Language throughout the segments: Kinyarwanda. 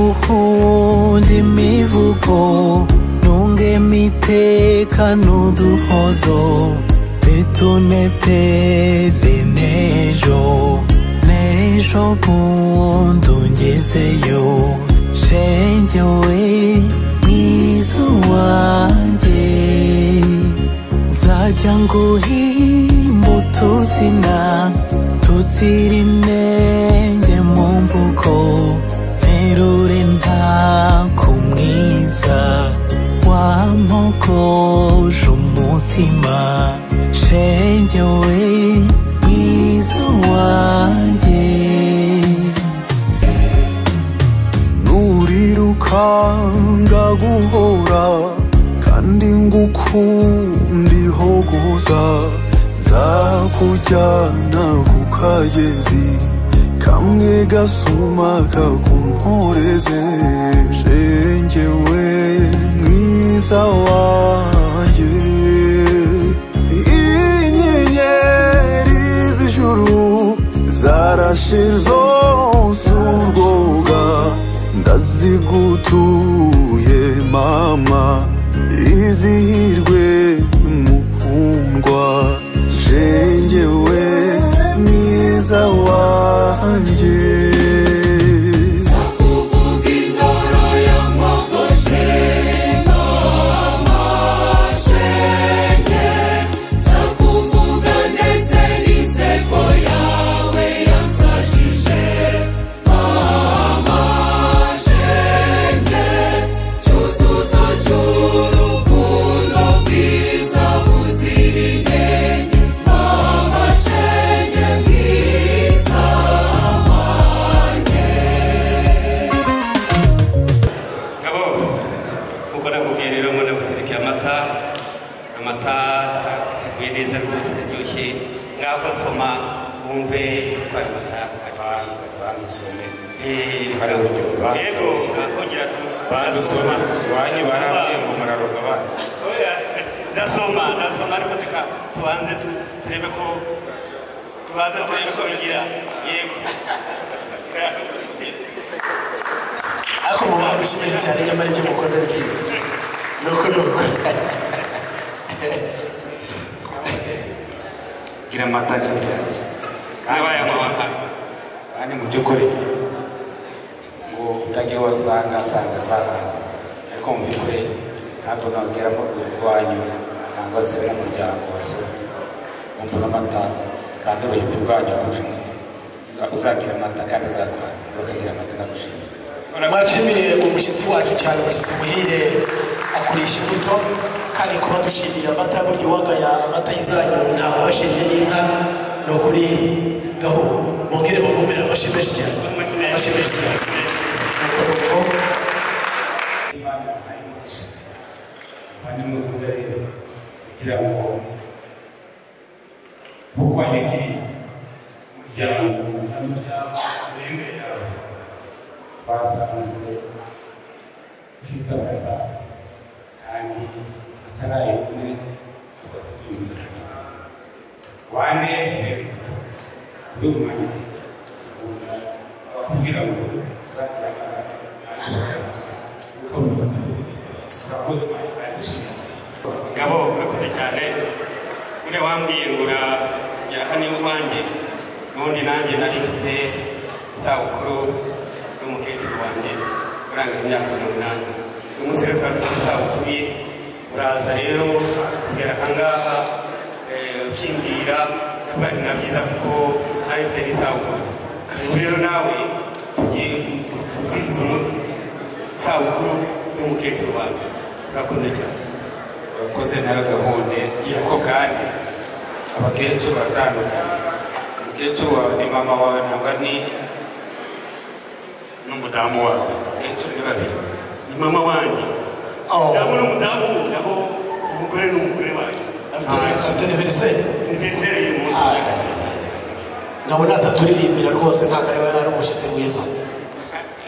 nguhunda imivugo ntunge imiteka n'uduhozo ntituneteze n'ejo n'ejo bundi ungezeyo shenge we mwiza wanjye nzajya nguhimba utuzina tuzira inenge mu mvugo nterure ntako mwiza wamogoje umutima shenge we mwiza wanjye nurirukanga guhora kandi ngukundiho guza nzakujyana ku kagezi kamwe gasuma kakumporeze shenge we mwiza wanjye inyenyeri z'ijuru zarashe zose urwoga ndazigutuye mama izihirwe mukundwa shenge we mwiza wanjye ngabo kuko nakubwiye rero ngo nagutereke amata amata ateguye neza rwose aryoshye ngaho soma wumve ko ayo mata aryoshye banza usome Eh, Hari uburyo banza yego usome. ongera tu banza usome iwanyu barambwiye ngo muraroga banza Oya, ndasoma ndasoma ariko reka tubanze tu- turebe ko tubanze turebe ko bigira yego ariko mu bantu ushimije cyane nyamara ibyo mukoze ari byiza ni uko ni uko gira amata ijoro ryanjye nabaye amabanga kandi mu by'ukuri ngo utagira uwo asanga asanga azahaza ariko mu by'ukuri ntabwo nageramo urufu wanyu ntabwo asubira umuryango wasura kumva n'amata kandi ubuyobozi bwanyu kurusha uzagira amata kandi azarwara ukagira amata ndagushimira mwashimiye umushyitsi wacu cyane umushyitsi muhire akurisha imbuto kandi kuba dushimiye amata burya uwagaya amata y'izanyu ntabwo abashimye n'inka ni ukuri gaho mubwire mumumere abashimeje cyane abashimeje cyane Nuko ni uko. hanyuma uvuga rero kugira ngo ukwanyagire umuryango n'umuryango urebe yawe basanze ufite amata kandi ataraye kumwe wane kuri umwanya abakubwira ngo uzagira amata kuko murakoze mwakoze ngabo urakoze cyane buriya wambwiye ngura ya hano iwanjye n'ubundi nanjye nari mfite isabukuru y'umukecuru wanjye uranga imyaka mirongo inani uyu munsi rero twari dufite isabukuru ye uraza rero kugera aha ngaha eh, ukimbwira kuba ni na byiza kuko nari mfite n'isabukuru karibu rero nawe tugiye kuzihiza umunsi isabukuru y'umukecuru wanjye urakoze cyane abakoze nayo gahunda kuko kandi abakecuru baratandukanye umukecuru wawe ni mama wawe ntabwo ni n'umudamu wawe abakecuru ni babiri ni mama wanjye Oh. naho n'umudamu naho umugore ni umugore wanjye afite afite aniveriseri umunezereye umunsi nkabona ataturirimbira rwose ntabwo ari we ari umushyitsi mwiza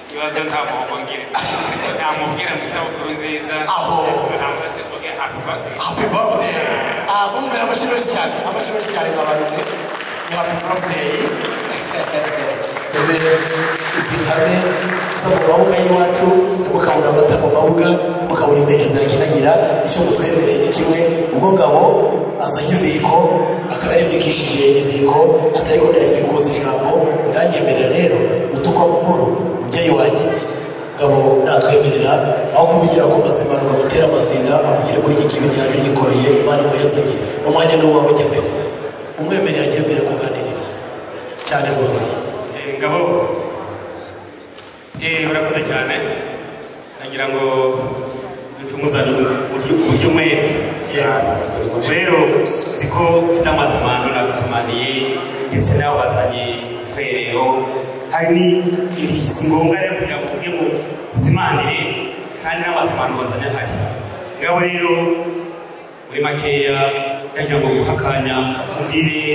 ikibazo ntabwo wabongera namubwira ngo isabukuru nziza Aho. cyangwa se mvuge happy birthday happy birthday ah mumvira amashimeshi cyane amashimeshi cyane nk'abantu mwe ni happy birthday ibihame zo mu mabuga y'iwacu mukabura amata mu mabuga mukabura impeke ziyaginagira icyo mutwemereye ni kimwe ubwo ngabo azanye iviko akaba yarivukishije iviko atari ko narivikuza ijambo biranyemerera rero gutukwa mu nkuru mubyeyi wanjye ngabo natwemerera aho kuvugira ku mazima bamutera amazinda avugire muri iki kibi yaje yikoreye imana imuyazanye umwanya ni uwawe ujya mbere umwemerera ajya mbere kuganirira cyane rwose Eh, ngabo eh, urakoze cyane nagira ngo ducumuzane uburyo uburyo mwete rero nzi ko ufite amazimano naguzimaniye ndetse nawe wazanye kwerero hari n'indi si ngombwa rero kugira ngo uvuge ngo uzimanire kandi n'amazimano bazanye ahari ngabo rero muri makeya ndagira ngo nguhe akanya tubwire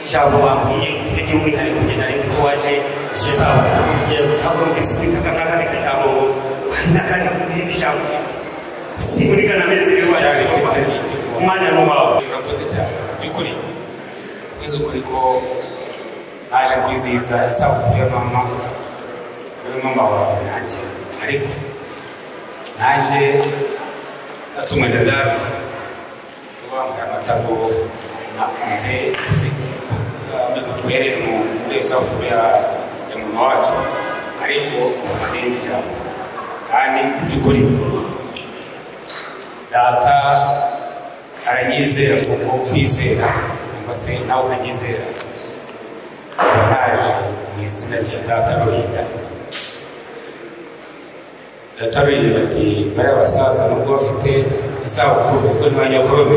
ijambo bambwiye ufite by'umwihariko njye nari nzi ko waje kizabukuru yewe ntabwo numvise kwita akandi kajambo ngo hari n'akandi k'irindi jambo ufite si muri kanamezi rero waje umwanya ni uwawe urakoze cyane by'ukuri wize ukuri ko naje kwizihiza isabukuru ya mama ya mama wawe nanjye ariko nanjye natumwe na data wambaye amatago nze duherere mu muri iyo sabukuru ya ya mama wacu ariko abenshi kandi mu by'ukuri data aranyizera kuko kwizera cyangwa se nawe ukanyizera uba naje mu izina rya data rurinda data rurinda ati bari abasaza nubwo bafite isabukuru ubwo ni ba nyakorome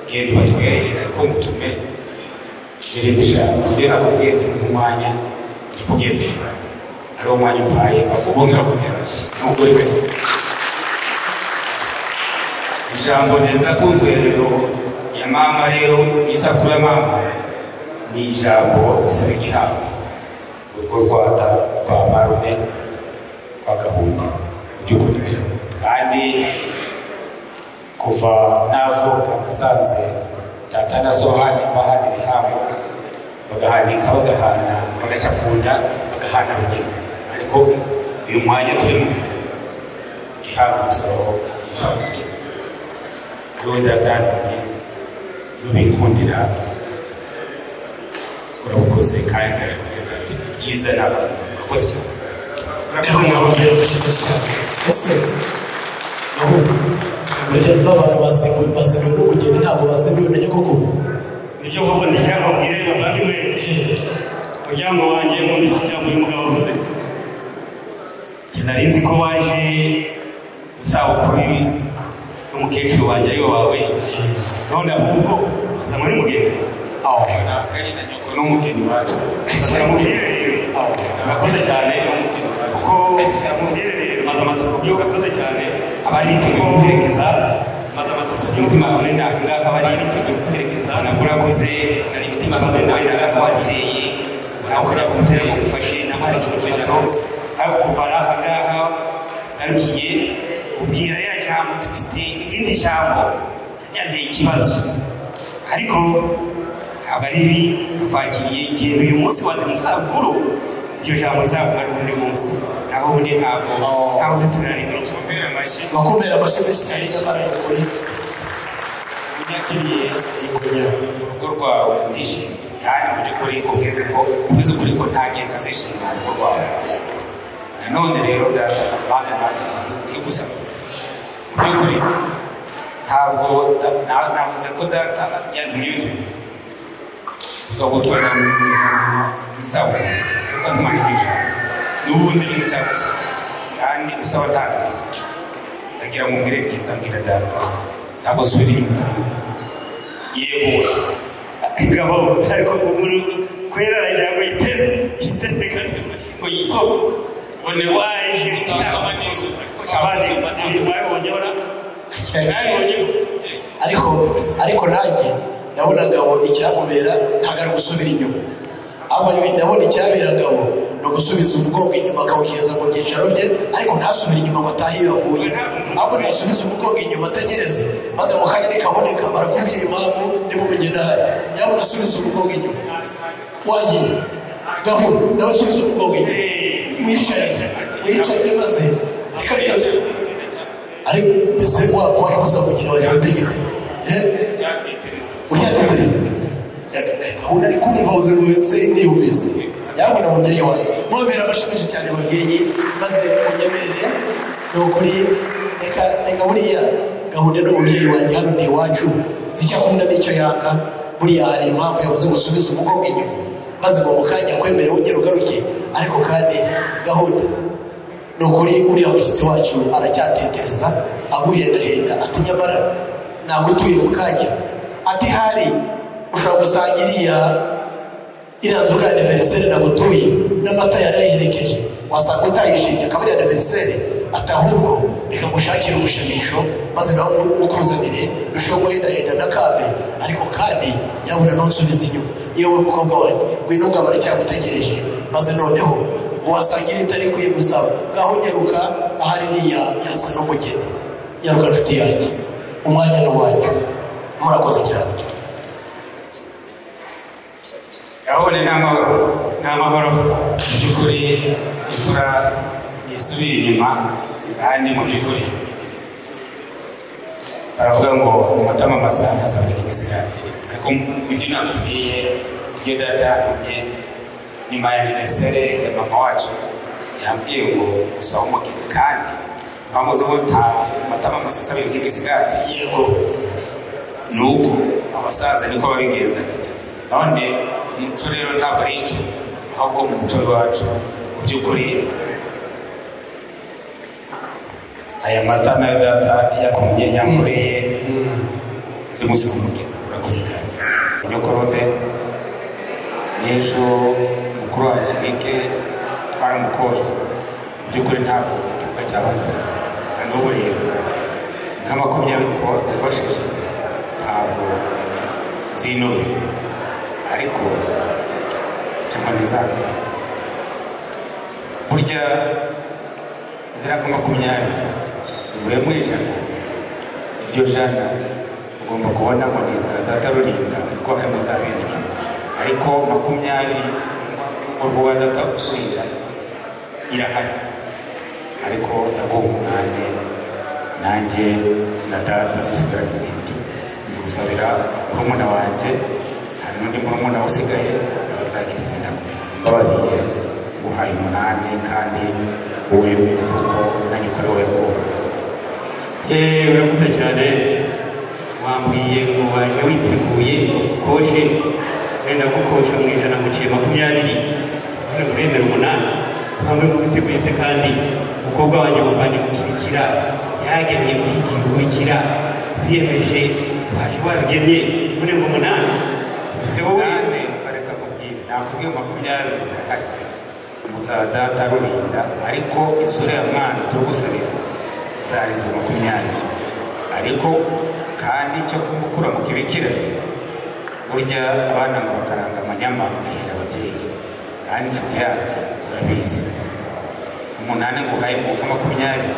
genda batwerere ariko mutume irindi jambo rero nakubwiye ndi mu mwanya ndikugezera ari wo mwanya umpaye bakubonera kugira ngo nubwo rero ijambo neza ku ndwerero ya mama rero isakuru ya mama ni ijambo risaba igihabwa urwo rwata rwa marume rwa gahunda by'ukuri kandi kuva navuka nasanze data na sohani bahanira ihambo bagahanika bagahana bagaca ku nda bagahana rugero ariko uyu mwanya turimo igihabwa umusoro usanga rwenda dani rubikundira urakoze kandi byiza n'abantu urakoze cyane rero nkaba mbere gushyira cyane ese ahubwo burya n'abantu bazinguye bazinguye n'ubugeni ntabwo bazinguye na nyogokuru nibyo koko ni ijambo bwire bavandimwe muryango wanjye nkunda iki ijambo y'umugabo avuze njye nari nzi ko waje usabukuru n'umukecuru wanjye ariwe wawe none ahubwo aza muri mugeni aho nyoko n'umugeni wacu mubwiherero urakoze cyane kuko mubwiherero maze amatsiko byo urakoze cyane abari biteguye guherekeza maze amatsiko y'umutima kure ntabwo ngaka bari biteguye guherekeza ntabwo urakoze nari mfite ikibazo nawe ntabwo wateye nawe ukajya kumutera ngo gufashe ntabwo hari ikintu kigero ariko kuva aha ngaha ngarukiye ubwira ya jambo dufite irindi jambo yanteye ikibazo ariko ntabwo ari bibi twakiriye igihe uyu munsi waza mu zabukuru iryo jambo rizakumara undi munsi naho ubundi ntabwo ntabwo zitunanira ibintu mbere amashyi bakomera amashyi menshi cyane nyamara ni ukuri unyakiriye yigunya urugo rwawe ndishimye kandi mu by'ukuri kubwize ko ubize ukuri ko nta ngenda zishimira urugo rwawe nanone rero data bana banjye ukigusa mu by'ukuri ntabwo da- na- navuze ko data yantumye uza gutwara isabukuru kuko ntumanyije n'ubundi bintu cyagusa kandi usaba tangira ndagira ngo mbwire byiza mbwira data ntabwo subira inyuma yego ingabo ariko umuntu kwera aragira ngo yiteze yiteze kandi ngo yisoko bone waje kama nizo abandi babonye bara nabonye ariko ariko nanjye ndabona ngabo icyamubera ntabwo ari gusubira inyuma ahubwo ndabona icyabera ngabo ni ugusubiza umugongo inyuma akawugeza mu byicaro bye ariko ntasubire inyuma ngo atahe iyo yavuye ahubwo nasubiza umugongo inyuma ategereze maze mu kanya nikaboneka barakubwira impamvu ntimumenye nabi nyabona asubiza umugongo inyuma wagiye gahunda nawe asubiza umugongo inyuma Eh, wicaye wicaye maze ariko ariko ariko mbese wakora gusa kugira ngo abitegeke uriya tetereza ahubwo ari kumva ubuzima ndetse niyumvise yabona umubyeyi wanjye mwabera amashami cyane ababyeyi maze munyemerere ni ukuri reka reka buriya gahunda n'umubyeyi wanjye hano ni iwacu icyo akunda n'icyo yanga buriya hari impamvu yavuze ngo usubize umukobwa inyuma maze ngo mu kanya kwemere wongere ugaruke ariko kandi gahunda ni ukuri uriya mushyitsi wacu aracyatetereza aguhendahenda ati nyamara ntabwo utuye mu kanya ati hari ushobora gusanga iriya iriya nzoga ya aniveriseri ntabwo utuye n'amata yari yayiherekeje wasanga utayishimye akaba iriya aniveriseri ati ahubwo reka ngushakire umushimisho maze nawe ukuzanire urusheho guhendahenda n'akambe ariko kandi nyabura ntusubize inyuma yewe mukobwa wanjye ngwino ngabara cyagutegereje maze noneho wasangira itari ikwiye gusaba ngaho nyaruka ahari iriya yasa n'umugeni nyaruka nshuti yanjye umwanya ni uwanyu murakoze cyane gahunda ni amahoro ni amahoro mu by'ukuri imfura yisubira inyuma kandi mu by'ukuri baravuga ngo amatama masa azabika imisigati ariko mujyi nakubwiye ibyo data yambwiye nyuma ya aniveriseri ya mama wacu yambwiye ngo usaba umugeni kandi bamuze ngo nta matama masa azabika imisigati yego ni uko abasaza niko babigezaga none umuco rero ntabwo ari icyo ahubwo mu muco wacu mu by'ukuri aya mata nayo data yakomye yankoreye zimusimuke urakoze cyane nyokorode n'ejo mukuru wa kinike twaramukoye mu by'ukuri ntabwo igikorwa cyabaga kandi ubu rero nka makumyabiri ko yabashije ntabwo zinubiwe ariko kimani zanyu burya zirava makumyabiri zivuye mu ijana iryo jana ugomba kubonamo neza data rurinda kuko harimo za bene ariko makumyabiri urwo wa data rurinda irahari ariko nabwo umunani nanjye na data dusigara izindi ndugusabira murumuna wanjye hari n'undi murumuna usigaye abazagiriza inama mbabariye nguhaye umunani kandi uwemere kuko nanyokorewe ko yeee urakoze cyane wambwiye ngo waje witeguye koshe wenda gukosha mu ijana muciye makumyabiri none uremera umunani hamwe mu biteguye se kandi umukobwa wanjye muvanye mu kibikira yageneye kukigurikira wiyemeje waje wabigenye none ngo umunani se wowe bareka kubwira nakubwiye makumyabiri zirahari muza data rurinda ariko isura ya mwana turagusabira zari izo makumyabiri ariko kandi cyo kumukura mu kibikira burya abana ngo bakaranga amanyama bahera ababyeyi kandi inshuti yanjye urabizi umunani nguhaye kuko makumyabiri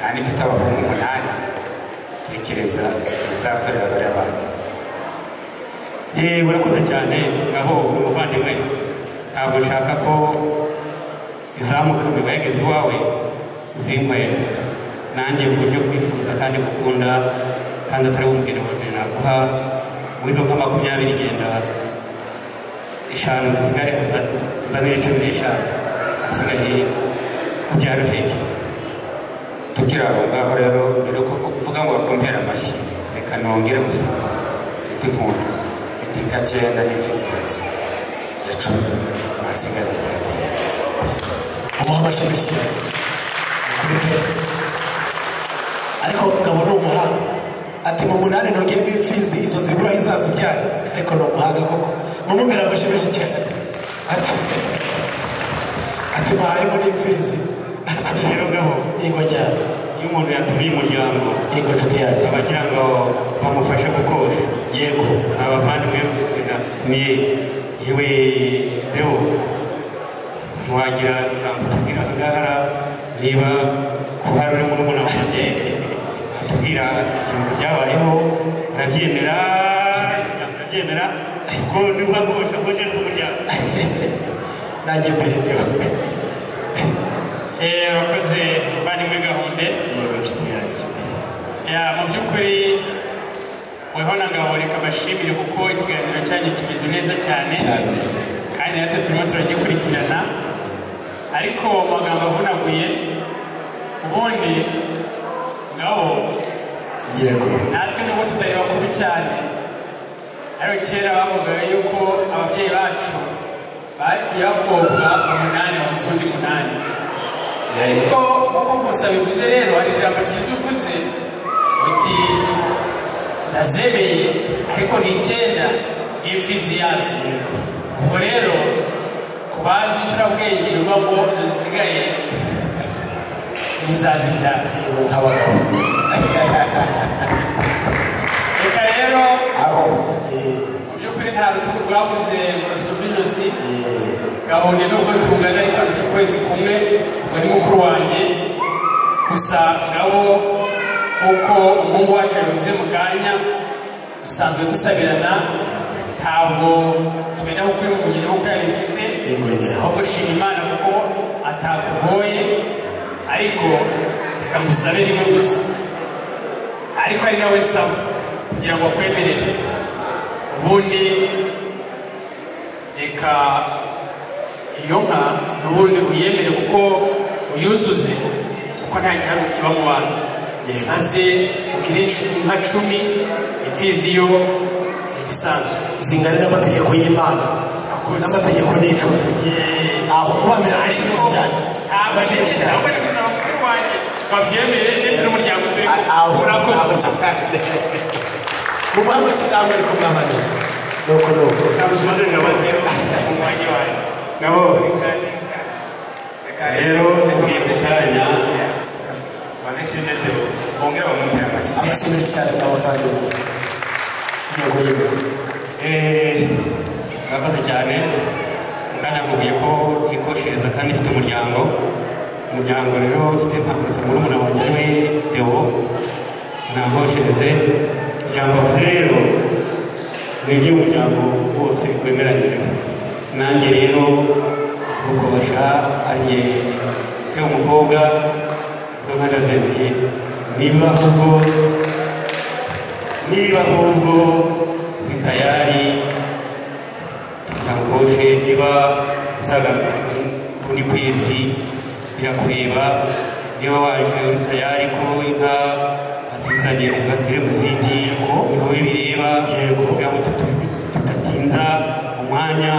kandi mfite abahungu umunani tekereza izakorera bariya bantu urakoze cyane naho uri umuvandimwe ntabwo nshaka ko izamuka bageze iwawe zinywera nanjye ku buryo kwifuza kandi gukunda kandi atari umugeni wawe naguha wizo nka makumyabiri genda eshanu zisigare uzanire cumi n'eshanu hasigaye ubyara uheke tukiri aho ngaho rero mbere yo kuvuga ngo bakumpera amashyi reka nongere gusa mfite inkunda inka cyenda n'ifizinzo ya cumi hasigaye turagiye umuha amashyi mashyi kuri pe ariko ngabo ni umuhanga ati mu munani ntongeyemo impfizi izo zibura izazibyara ariko ni umuhanga koko mumubwira amashyi menshi cyane ati ati mahayemo n'impfizi ati rero ngabo ingo njyana iyo umuntu yatumiye umuryango ingo nshuti yanjye abagira ngo bamufashe gukosha yego abavandimwe ni yewe rero ntiwagira ijambo tubwira agahara niba kuhari uri murumuna wanjye atubwira ibintu byabayeho arabyemera arabyemera kuko niba nkosha nkoshe n'umuryango nanjye mbere niba Eh, Abakozi bari muri gahunda yego nshuti yanjye Ya, mu by'ukuri weho na gahunda ikabashimire kuko ikiganiro cyanyu kimeze neza cyane cyane kandi natwe turimo turagikurikirana ariko amagambo avunaguye ubundi ngabo yego natwe nubwo tutari bakuru cyane ariko kera bavugaga yuko ababyeyi bacu bagiye bakobwa umunani munsi undi munani ariko nk'uko gusa bivuze rero hari ijambo ryiza uvuze uti nazebeye ariko ni icyenda n'imfizi yazo ubwo rero ku bazi incurabwenge ni ukuvuga ngo izo zisigaye ntizazibyara yego nk'abagabo reka rero aho eh, mu by'ukuri nta rutugu rwabuze mu rusumba ijosi eh, gahunda nubwo tungana ariko ndusha ukwezi kumwe ngo ni mukuru wanjye gusa nabo nk'uko umuhungu wacu yabivuze mu kanya dusanzwe dusabirana ntabwo tugenda mu kwihugugina nk'uko yabivuze Yego, yego. ahubwo shima imana kuko atakugoye ariko reka ngusabe rimwe gusa ariko ari nawe nsaba kugira ngo akwemerere ubundi reka iyo nka n'ubundi uyemere kuko uyuzuze kuko nta gihamya kiba mu bantu Yego. maze ugire inshuti nka cumi imfizi yo ni ibisanzwe zingana n'amategeko y'imana Akoze. n'amategeko n'icumi aho kubamera benshi benshi cyane ntabwo Benshi benshi nshyigikiye cyane ahubwo ni gusaba mukuru wanjye babyemere ndetse n'umuryango utari A- aho aho urakoze cyane mu mwaka w'isilamu ariko mwabane nuko nuko nabusoze ngabate mu mwanya wanjye nabo reka reka reka rero ntitwite cyanya bazishimye dewe bongera bamutera amashyi amashyi menshi cyane n'abavandimwe yego yego Eh, murakoze cyane kandi nakubwiye ko yikoshiriza kandi ifite umuryango umuryango rero ufite mpamutse murumuna wanjye we deo ntamwoshereze ijambo avuze rero ni iry'umuryango wose wemeranyije nanjye rero rukosha ariye se umukobwa izo nka ndazemeye niba ahubwo niba ahubwo uri tayari nsangoshe niba usaga kuri ku isi birakureba niba waje uri tayari ko inka azizanye inka ziri mu zindi ko niho bireba kugira ngo tutu- tudatinza umwanya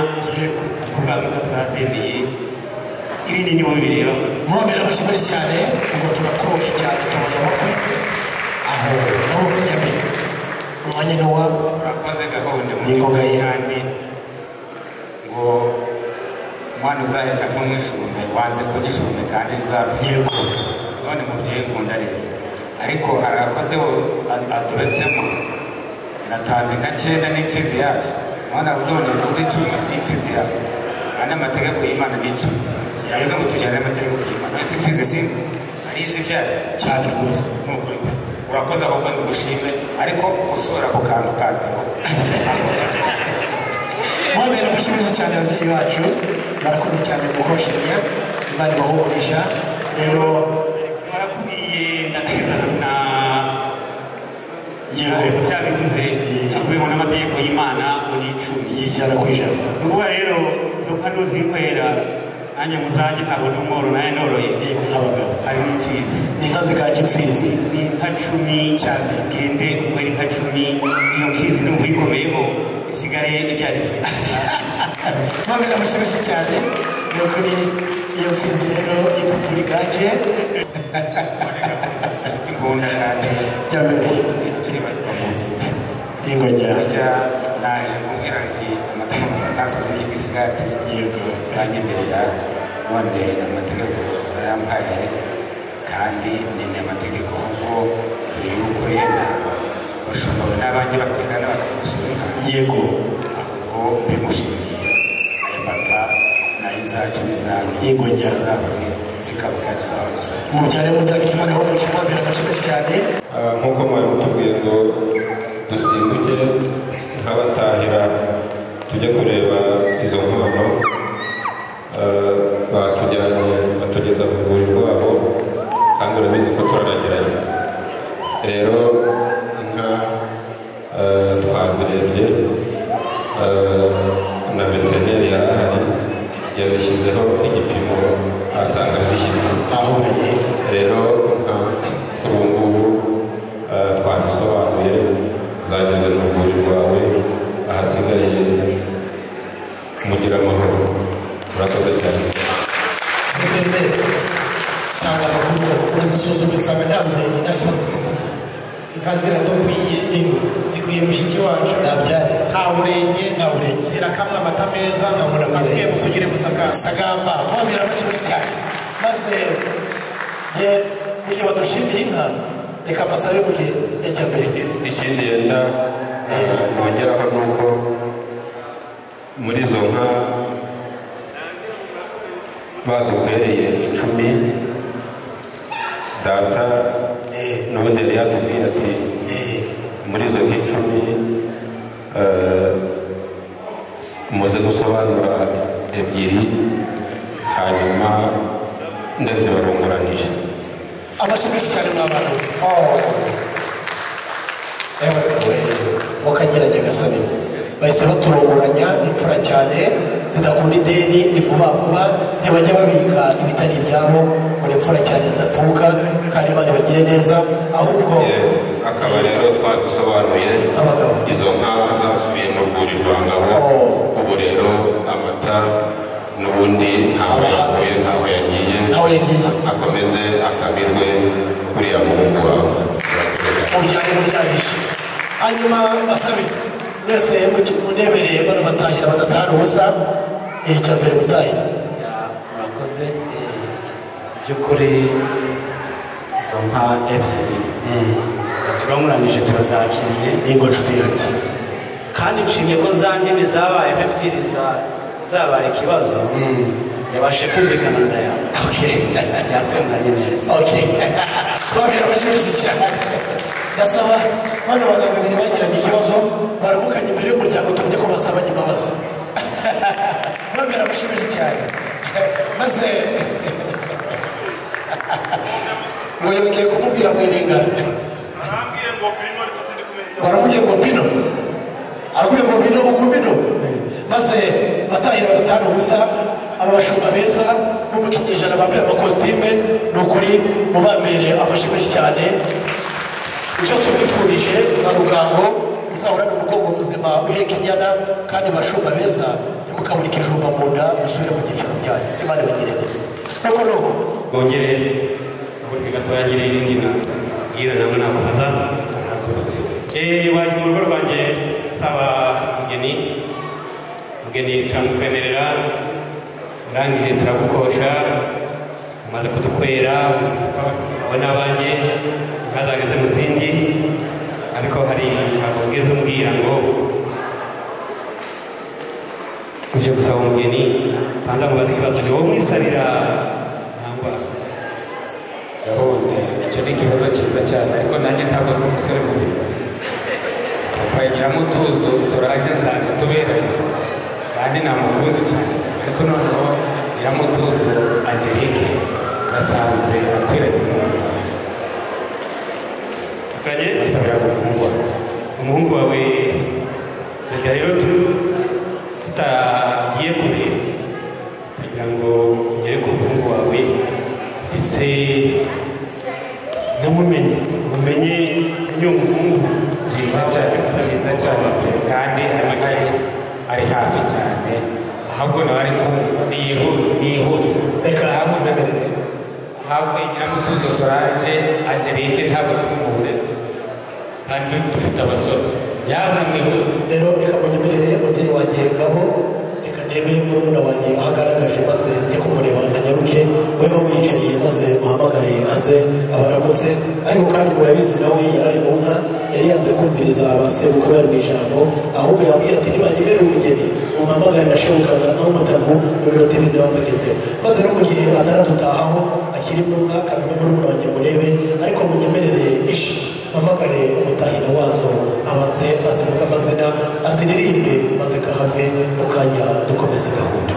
kubwa inka twazemeye ibindi nibo bireba muromera amashyi menshi cyane ubwo turakuroge cyane tubaye amakuru aho naho nyamere umwanya ni uwabo urakoze gahunda Ni ngoga ye. kandi ngo umwana uzahita ntumwishume wanze kugishume kandi uzabye yego none mubyeyi nkunda rero ariko hari akadobo aturetsemo natanze nka cyenda n'imfizi yazo none uzone mvuga icumi n'imfizi yazo kandi amategeko y'imana ni icumi yavuze ngo tujyane amategeko y'imana ese imfizi si ari isi byari cyane rwose ni ukuri pe. urakoze ahubwo ndigushime ariko usura ako kantu kandiho muromera amashyi menshi cyane ababyeyi bacu barakoze cyane gukoshanya imana ibahugurisha rero barakubwiye ndateza na yewe byabivuze akubiho n'amategeko y'imana ngo ni icumi yijyana ku ijana ni ukuvuga rero izo kano zinywera nanjye muzajye ntabwo ndi umworo nawe noroye yego nk'abagabo hari n'imfizi ni inka ziganje imfizi ni inka cumi cyane gende umwere inka cumi iyo mfizi ni umuyikomeyeho isigaye ibyari izindi muromera amashyi menshi cyane ni ukuri iyo mfizi rero ipfupfura iganje nshuti nkunda kandi nyamere nsibagiwe ingajya burya naje kumbwira nti amategeko satasi muri iyi gisigati yego banyemerera none amategeko yampaye kandi nyine amategeko kuko buri yuko yenda bashobora n'abandi baterana bakagusura yego ahubwo bimushimiye aya mata n'ay'izacu n'izanyu Yego, njya. zizabone zikabuka tuzaba dusabye mubyare mujyana ikimaneho mukimwambira amashyi menshi cyane Ah, nk'uko mwari mutubwiye ngo dusimbuke nkabatahira tujye kureba izo nkono eh, batujyanye batugeza ku rwuri rwabo kandi urabizi ko turanagiranye rero inka eh, twazirebye eh, na veterineri yari ahari yazishyizeho igipimo asanga zishyitse bahuye rero inka kuri ubu ngubu eh, twazisobanuye zageze mu rwuri rwawe ahasigaye mugira amahoro murakoze cyane veterineri cyangwa amakuru bakora isuzuma isanga nta murenge nta kibazo afite inka ziradukwiye ingo zikwiye mushiki wacu ntabyare nta burenge nta burenge zirakamwa amata meza Nta burenge. asigaye musugire musakasa sagamba mwabira make menshi cyane maze ye mu gihe badushimiye inka reka mbasabe mu gihe yajya mbere ikindi yenda eh, nongeraho ni uko muri izo nka baduhereye icumi data Eh, n'ubundi yari yatubwiye ati eh, muri izo nk'icumi eh, muze gusobanura ebyiri hanyuma ndazibarongoranije amashyi menshi cyane mwabana Oh. ewe we mukageranya agasabe bahise baturunguranya imfura cyane zidakunda ideni ni vuba vuba ntibajya babika ibitari ibyabo ngo ni imfura cyane zidapfuka kandi imana ibagire neza ahubwo Eh, akaba rero twazisobanuye Abagabo. izo nka zasubiye mu rwuri rwa ngabo Oh. ubu rero amata n'ubundi ntaho yavuye ntaho yagiye nawe yagiye akomeze akamirwe kuriya muhungu wawe umuryango uryamishije hanyuma basabe mwese muge- munebereye bano batahira badatahana ubusa ijya mbere gutahira murakoze by'ukuri izo nka ebyiri turamuranije turazakiriye n'ingo nshuti yanjye kandi nshimye ko za nini zabaye ebyiri za- zabaye ikibazo yabashe kumvikana na ya okay yatunganye neza okay babira amashanyarazi cyane gasaba bano bagabo babiri bagiranye ikibazo baramukanye imbere y'umuryango tumye ko basabanye imbabazi babira amashanyarazi cyane maze ngo yongeye kumubwira ngo irengane Arambwiye ngo bino ariko sindi kumenya icyo baramubwiye ngo bino arakubwiye ngo bino ugu bino maze batahira badatahana ubusa aba bashumba beza n'umukinnyi ijana bambaye amakositime ni ukuri mubamereye amashyi menshi cyane icyo tubifurije na rugango muzahorane umugongo muzima uheka inyana kandi bashumba beza ntimukabure ikijumba mu nda musubire mu byicaro byanyu imana ibagire neza nuko nuko bongere ubundi gatoragire irindi na bwira namwe nakomeza Eh, waje mu rugo rwanjye saba mugeni mugeni turamukwemerera urangije turagukosha umaze kudukwera wowe n'abanjye ntazageze mu zindi ariko hari ijambo ugeze umbwira ngo uje gusaba umugeni banza mubaze ikibazo ni wowe mwisabira cyangwa yabonye icyo ni ikibazo cyiza cyane ariko nanjye ntabwo ari umusore mubi twayigiramo utuzo sorange zanjye tuberanye kandi namukunze cyane ariko noneho nyiramutuzo angelique nasanze akwiranye umuntu Tukanye basabira umuhungu wawe umuhungu wawe reka rero tu- tutagiye kure kugira ngo ugere ku muhungu wawe ndetse namumenye mumenye n'uyu muhungu byiza cyane byiza cyane kandi harimo hari ari hafi cyane ahubwo nawe ari kumva niyihuta niyihuta Reka tunamerere ahubwo nyiramutuzo sorange angelique ntabwo tumuhure kandi dufite abasore yaza mwihuta rero reka munyemerere mubyeyi wanjye ngabo reka ndebe murumuna wanjye ahagaragaje maze njye kumureba anyaruke wewe wicaye maze uhamagare aze abaramutse ariko kandi murabizi nawe yari ari mu nka yari yanze kumviriza abasebukuru bari mu ijambo ahubwo yabwira ati niba nyibere umugeni umuhamagare ashokana aho umutavu ururoteri ndabamwereze maze no mu gihe ataradutahaho akiri mu nka kandi murumuna wanjye murebe ariko munyemerere ishi mpamagare umutahira wazo abanze azivuga amazina aziririmbe maze kahave mu kanya dukomeze gahunda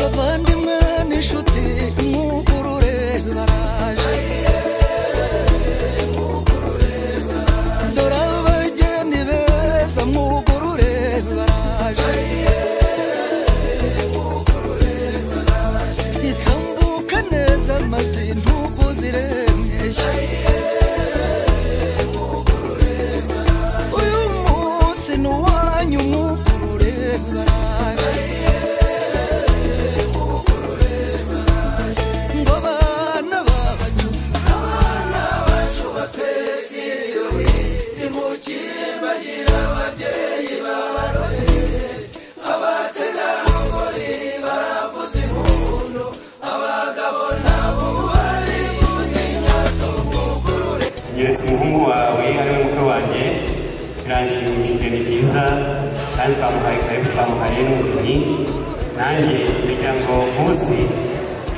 abavandimwe n'inshuti imwugurure baraje dore abageni beza mwugurure baraje itambuka neza maze ntugu ziremesha uyu munsi ni uwanyu mwugurure baraje ngo abana bacu abana bacu batwetse ibirori nimukiye bagira ababyeyi babarore abategarugori baravuza impundu abagabo nabo bari bundi nyato mugurure nyeretse umuhungu wawe ariwe mukuru wanjye biranshimishije ni byiza kandi twamuhaye karibu twamuhaye n'umugeni nanjye ndagira ngo nkusi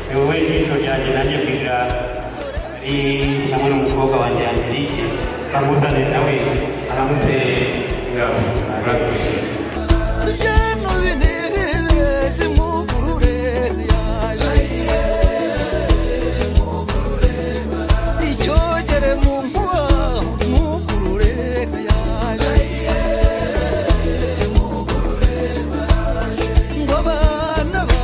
ni wowe jisho ryanjye nanjye bwira ari hamwe n'umukobwa wanjye angelike bamuzanire nawe aramutse ingabo murakoze byano binezeze mugurure yaje icyogere mu nkuba mugurure yaje ngo abana bacu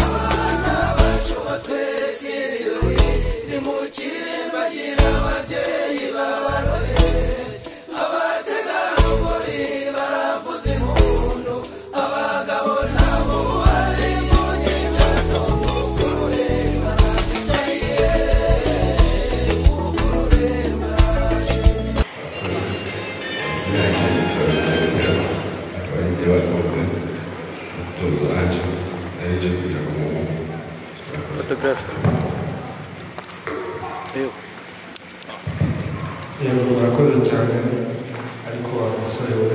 abana bacu batwese ibirori nimukiye bagira ababyeyi babarore abategarugori baravuza impundu abagabo nabo bari mu gihano mugure abarinzi bakoze umutuzo waje aribyo kugira ngo umuhungu murakoze fotogarafe yewe yego murakoze cyane ariko wa musore we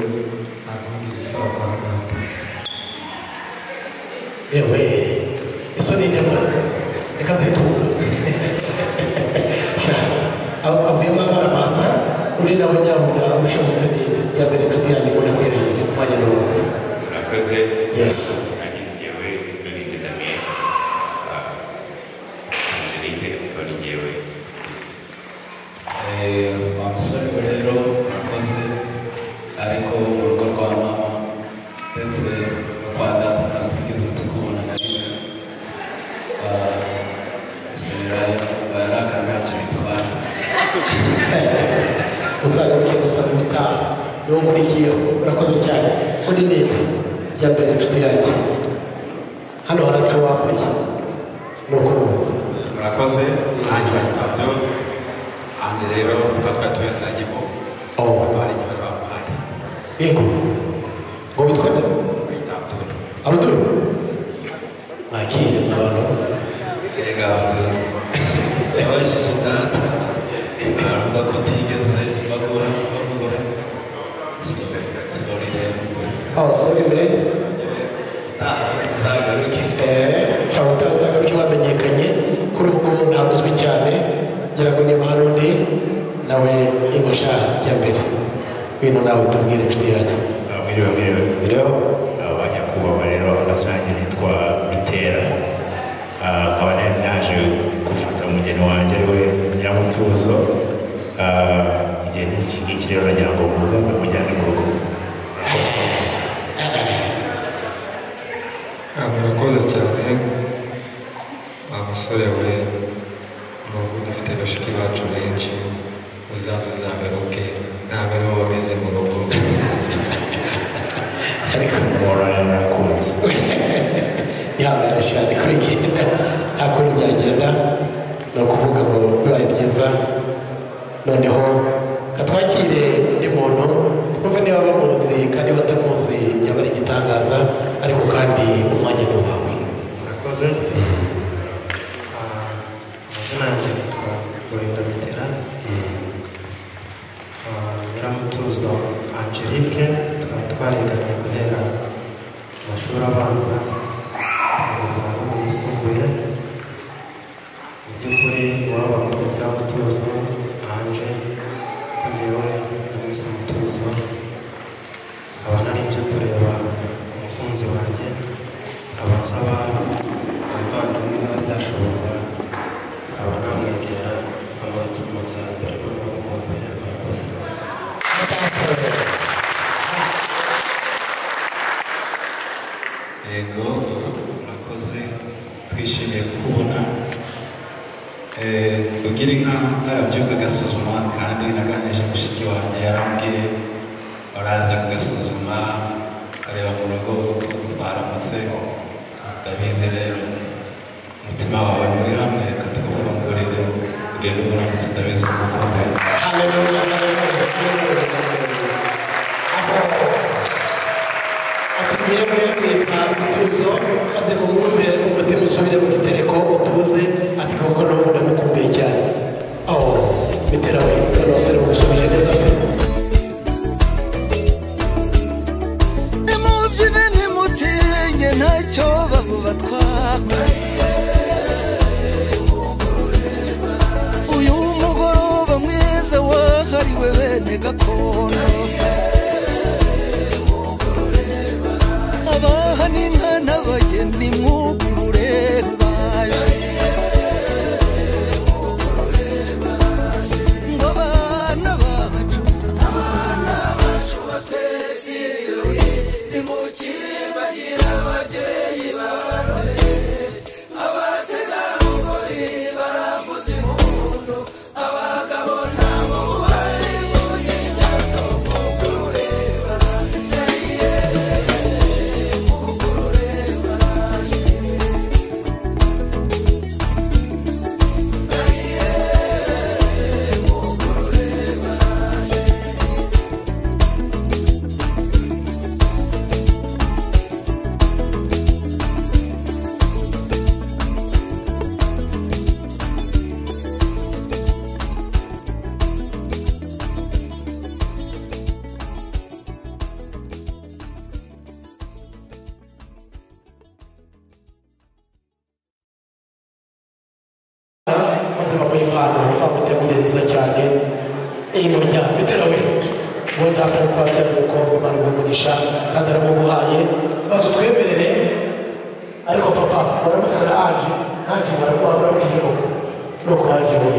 ntabwo ngize usaba guhangana yewe isoni ndeba reka zitunga Sha, aho avuyemo amara masa uri nawe nyabura ushobotse ninde ya mbere inshuti yanjye mbona mwereye kumwanya n'ubu murakoze Yes. nanjye njyewe n'ibindi damien angelike akaba ari njyewe Eh, wa musore we rero murakoze ariko mu rugo rwa mama ndetse no kwa data ntatugeze tukubona na rimwe isubira barakara ntacyo bitwara uzagaruke gusa mu gutaha niwo nkurikiyeho urakoze cyane kuri ninde ya mbere inshuti yanjye hano haracu wambaye ni ukuruhuka murakoze nanjye batatu nanjye rero tukaba twatubesanye mu Oh. akaba ari igihe bamuhaye yego ngo witwa nde bita abdul abuduru nakire mugano erega abdul yabajije data aravuga ko utigeze bagura bagura sorry rero aho sori mbere uzagaruke nshobora utazagaruka ko bamenyekanye kuri ubu ngubu ntabwo uzwi cyane ngira ngo niba hari undi nawe ingosha ya mbere wino nawe utubwire inshuti yanjye mwiriwe mwiriwe rero aba nyakubahwa rero hasi nanjye nitwa dutera Ah, nkaba nari naje gufata umugeni wanjye ariwe nyamutuzo Ah, igihe n'iki ngiki rero nagira ngo muzane mujyane mu rugo Ah, murakoze cyane wa musore we n'ubu dufite bashiki bacu benshi uzaza uzagaruke ntabwo ari wowe wameze mu rugo ariko mora yarakunze ihangane cyane kuri genda nta kundi byagenda ni ukuvuga ngo bibaye byiza noneho katwakire undi muntu twumve niba bamuzi kandi batamuzi yaba ari igitangaza ariko kandi umwanya ni uwawe murakoze Ah, amazina yanjye yitwa gorinda bitera Ah, nyiramutuzo angelique tukaba twariganye guhera mu mashuri abanza kugeza no mu yisumbuye mu by'ukuri waba muto cyangwa utuzo hanze ko njyewe mwese mutuzo nkaba nari nje kureba umukunzi wanjye nkaba nsaba abavandimwe niba byashoboka nkaba namwegera amansi munsi ya mbere kuko namukumbuye rwose yego murakoze twishimiye kukubona Eh, ugira inka narabyuka agasuzuma kandi naganije mushiki wanjye yarambwiye uraza kugasuzuma ukareba mu rugo uko twaramutse ndabizi rero umutima wawe nturi hamwe reka tuwufungurire ugende uburamutse ndabizi ko umukumbuye tugiye kuyabika umutuzo maze kumwumve umutima usubire mu gitereko utuze ati koko n'ubu ndamukumbuye cyane aho bitera we n'abasore bamusubije neza pe nimubyine ntimutinye ntacyo babo batwara uyu mugoroba mwiza wahariwe bene gakondo abaha n'inka n'abageni mwugurure baje ngo abana bacu abana bacu bateziwe nimukibagira ababyeyi barore abategarugori baravuze impundu abagabo nabo bari mu gitondo mwugurure maze bamuha impano bamuteguriye nziza cyane iyimunya bitera we uwo data ari kubabyara umukobwa imana imugurisha kandi aramuguhaye maze utwemerere ariko papa waramutse na anje anje waramubwiye koko nuko anje we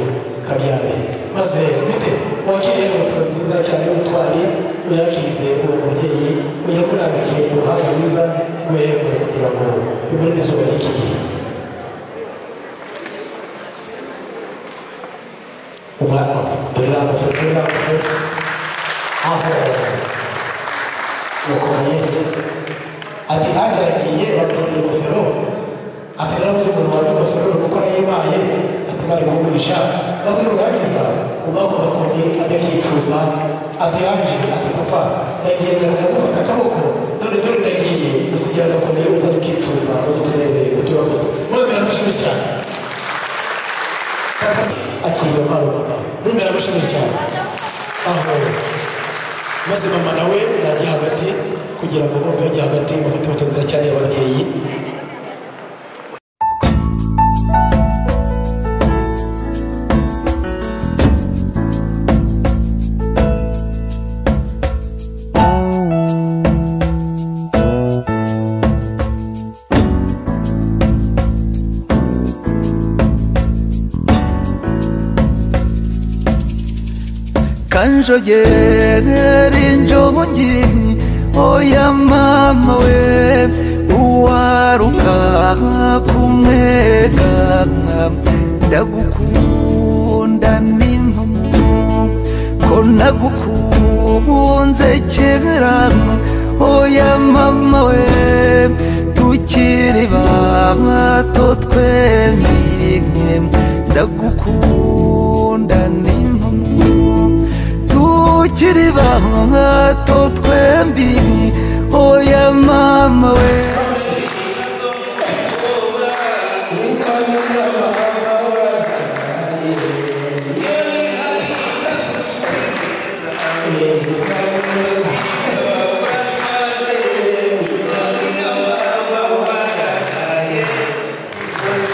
kabyare maze bite wakiriye ingofero nziza cyane y'ubutwari uyakirize uwo mubyeyi uyakurambike uruhanga rwiza rwehembure kugira ngo bimurinde izuba ry'iki gihe umwana we dore ni amafoto ni amafoto aho yakoye ati nanjye aragiye bamuha ingofero ati rero muri umuntu wambaye ingofero kuko arayibaye ati bari kugurisha maze nurangiza umwaka ugakoni ajya akicuma ati yanjye ati papa nagiye ndagufata akaboko none dore ndagiye usigaye agakoni utari ukicuma maze uturebere uturamutse maze biramushimishije cyane akiriye mpano mama numera amushimira cyane aho maze mama nawe najya hagati kugira ngo bumve yajya hagati mufite ifoto nziza cyane y'ababyeyi kanjogera injogonyi oya mama we uwaruka kumwega ndagukunda n'impamo ko nagukunze kera oya mama we tukiri bato twembi ndagukunda n'impamo tukiri bato twembi oya mama we Yeah.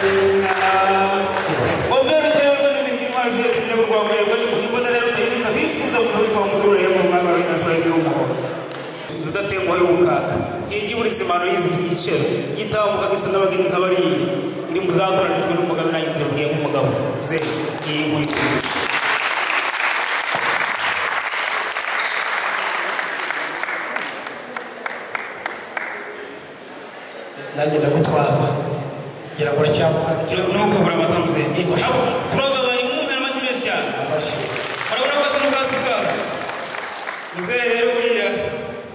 tudatenguha y'ubukaka nk'iyo uri simano yizi igiciro yitambuka gisa n'abageni nk'abariye iri mu zatoranijwe n'umugabo nanjye nzivugiye nk'umugabo ze iyi nkuru nanjye ndagutwaza ngira ngo uracyavuga nuko burabatamze turagabaye umwumvira amashyi menshi cyane urabona ko asa n'ubwatsi bwazo muzehe rero buriya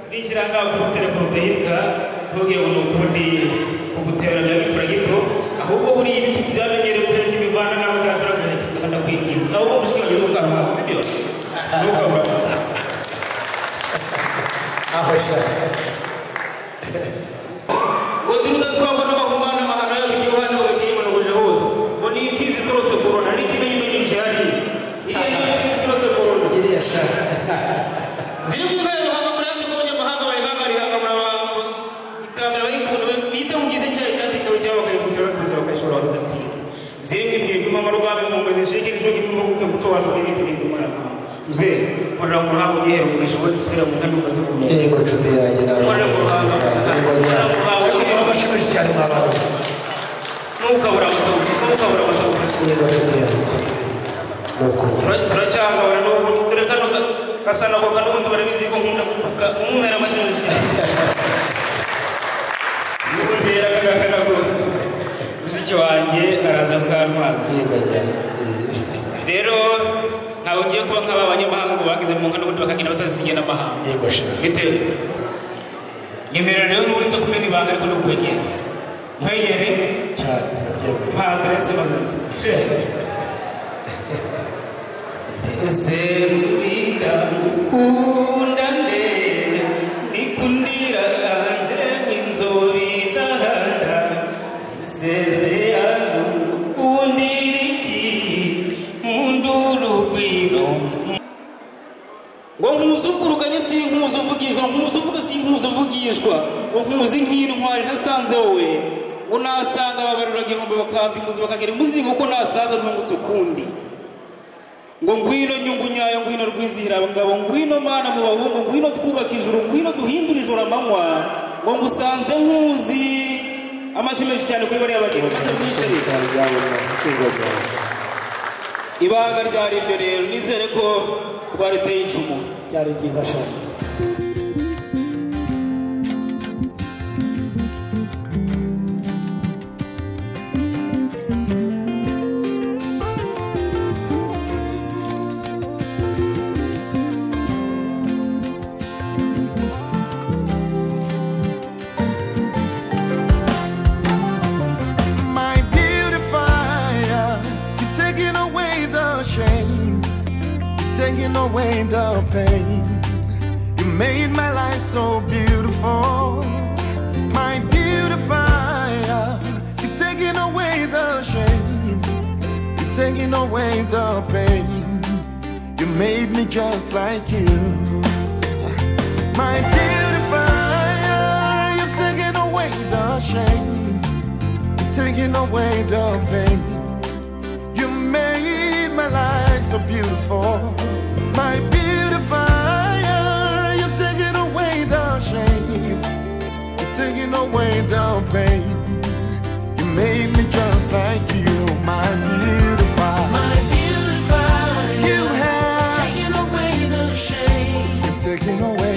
nishyira ngaho ku telefone udahirika ntubwire ngo ni ukundi kuguteranya bipfura gito ahubwo buriya ibiti byamenyereye kubera nk'imivana nawe byashobora kugira gito ukanda kwibwinza ahubwo mushikiranye n'ubwanwa sibyo nuko burabata aho shaka wadurunda twabwo n'amahumana amahano yabyo uruhande bagakiyimanubuje hose ngo ni imfizi iturutse ku rona niko imeyimenyesha hariya iriya ni imfizi iturutse ku rona iriya shaka ziri mu ibara ruhanga muri hanze bw'abanyamahanga bayihanga rihanga muri abantu ikamera bayikunda bita mu gice cyayo cyatekewe cyangwa bakayihutira bakaza bakayishora bagatinda ziri mu ibwira impamo rwabo impamo zishikira ishoka impamo kuko umuco wacu n'ibindi bintu muri aya mahanga muzehe nkorera ku ruhanga uyihere mu ijoro nsubira mu ngano ukazivumera yego nshuti yanjye nawe nkorera ku ruhanga ariko baba bashimisha cyane mwa bantu ntukabura amatabuza ntukabura amatabuza yego nshuti yanjye turacyahura n'ubu dore kano ka- gasa nako kanubundi barabizi ko nkunda kuvuga umwera amashanyarazi n'ubundera kagaka nako mushiki wanjye araza kukantwaza rero ntawe ngiye kuba nk'aba banyamahanga ngo bagize mu nkano ubundi bakagenda batazisinyiye n'amahanga yego shaka bitewe nimero rero ni uretse kumena ibanga ariko no kubegera nkwegere cyane ndabyemera nta aderese bazaza Zerurika ukunda nde nikundira kanje nginzobidahanda seze yaje ukundiriki munduru kwino ngo nkuzuvuruganye si nkuzuvugishwa nkuzuvuga si nkuzuvugishwa ngo nkuzi nk'intwari nasanze wowe ngo nasanga babaruraga ihombe bakamva imuzi bakagira imuzi kuko nasaza ntungutse ukundi ngo ngwino nyungu nyayo ngwino rwizihira abagabo ngwino mana mu bahungu ngwino twubaka ijuru ngwino duhindure ijoro amanywa ngo ngusanze nkuzi amashyi menshi cyane kuri bariya bageni maze mwishimye ibanga ryari iryo rero nizere ko twariteye icumu byari byiza shaka my beautifier. You've taken away the shame, you've taken away the pain. You made my life so beautiful, my beautifier. You've taken away the shame, you've taken away the pain. You made me just like you. My beautifier, you've taken away the shame taking away the pain. You made my life so beautiful, my beautifier. You've taken away the shame, you've taken away the pain. You made me just like you, my beautifier. My beautifier. You have taken away the shame, you've taken away.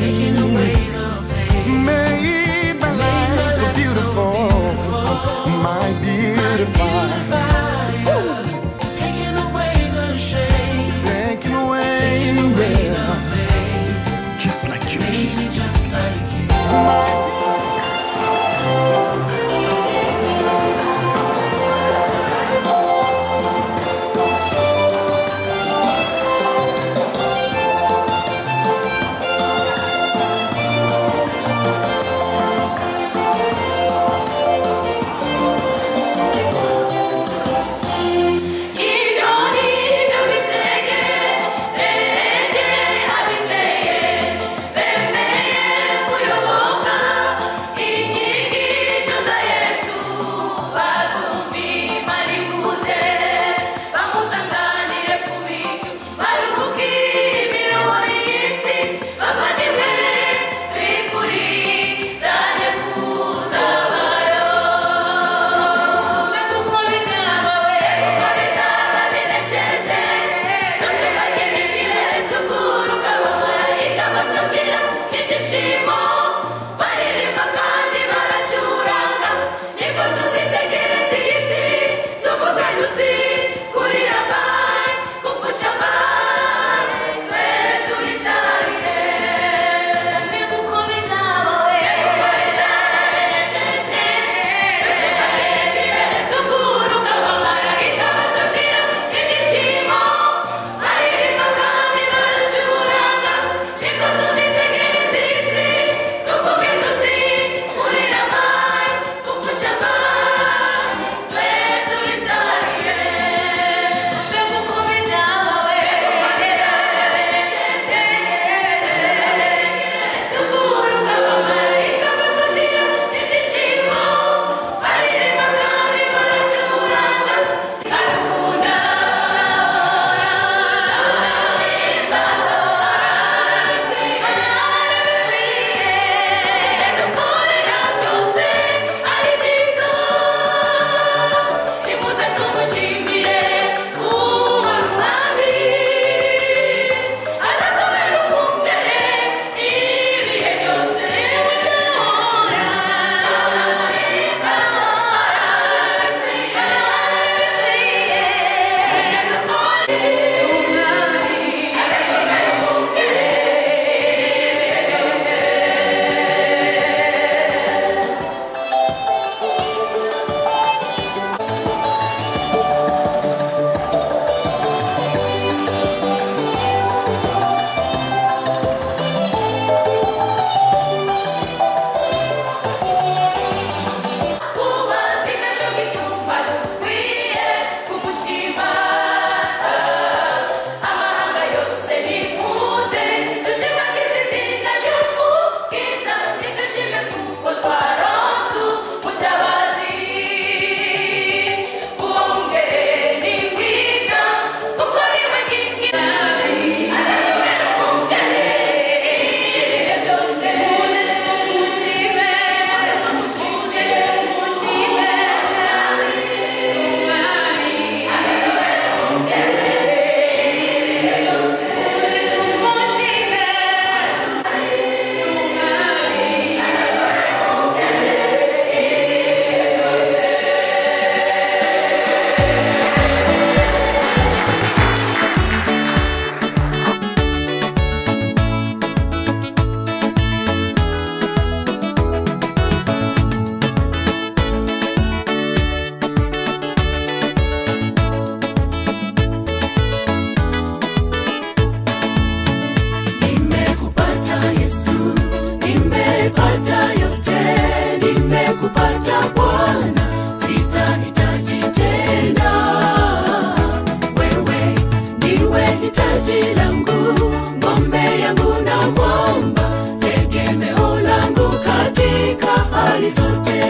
zote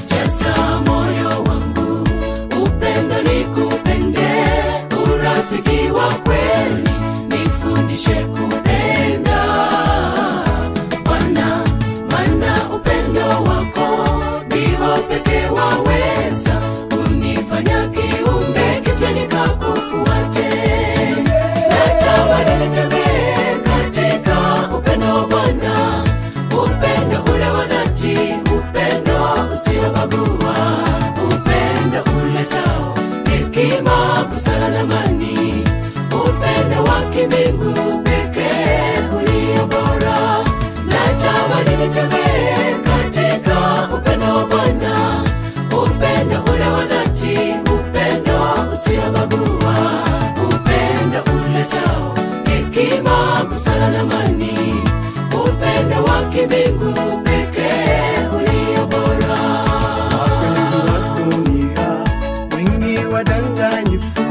jaza moyo wangu upendo nikupende urafiki wa kweli nifundishe kupenda bwana mana upendo wako ndio pekee waweza kunifanya kiumbe kipya nikakufuate natamani nitembee katika upendo wa bwana upendo ule wa dhati upendo usiobagua upendo uletao hekima busara na amani upendo wa kimbingu pekee ulio bora natamani nitembee katika upendo wa bwana upendo ule wa dhati upendo usiobagua upendo uletao hekima busara na amani upendo wa kimbingu pekee ulio bora wapenzi wako nira wengi wadanganyifu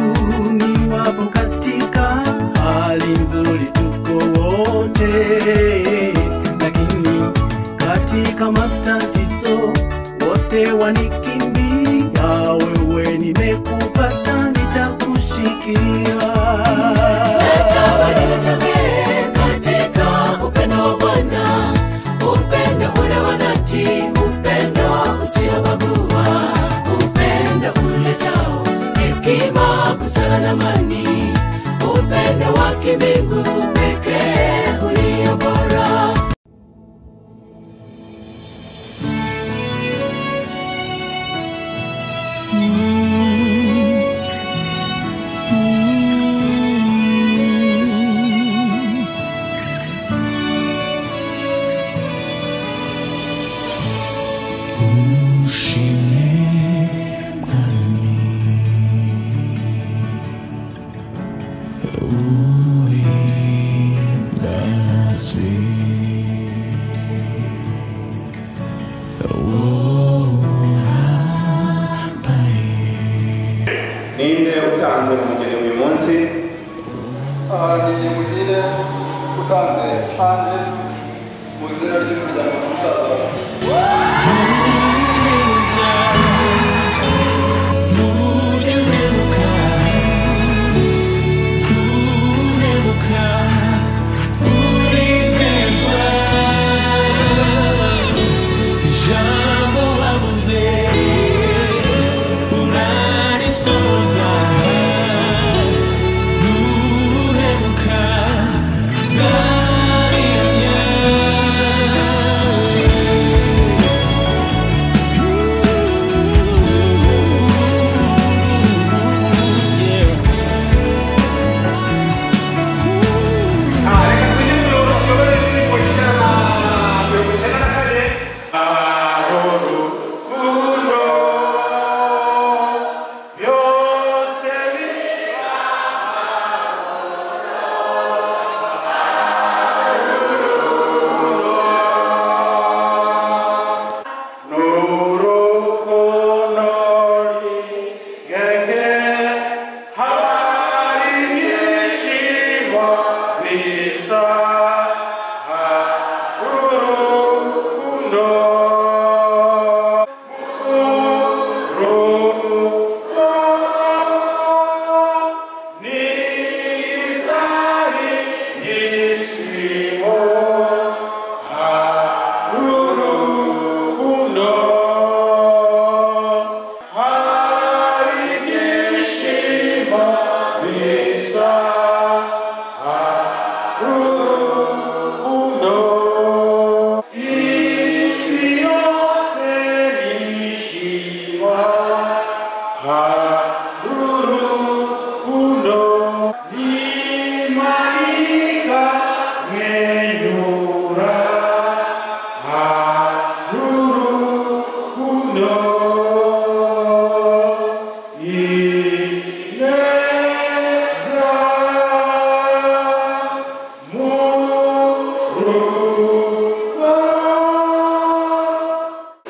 ni wapo katika hali nzuri tuko wote lakini katika matatizo wote wanikimbia wewe nimekupata nitakushikia katika upendo wa bwana upendo ule wa dhati upendo usiobagua upendo uletao hekima busara na amani upendo wa kimbingu pekee ulio bora ushimwe mwami uimbaze wohambaye ninde utanze umugeni uyu munsi ni muhire utanze hanze mu izina ry'umuryango w'umusaza wawe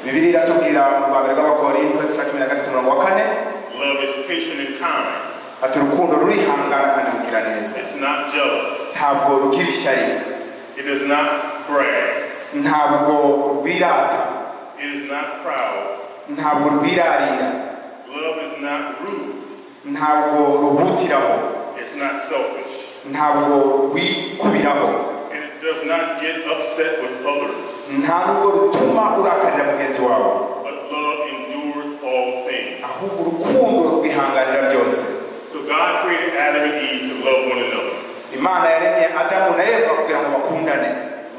bibiri iratubwira mu rwa mbere rw'abakorinto ibice cumi na gatatu murongo wa kane Love is patient and kind. ati urukundo rurihangana kandi rugira neza It's not jealous. ntabwo rugira ishyari It does not brag. ntabwo rwirata It is not proud. ntabwo rwirarira Love is not rude. ntabwo ruhutiraho It's not selfish. ntabwo rwikubiraho And it does not get upset with others. nta nubwo rutuma urakarira mugenzi wawe But love endures all things. ahubwo urukundo rwihanganira byose So God created Adam and Eve to love one another. imana yaremye adamu na eva kugira ngo bakundane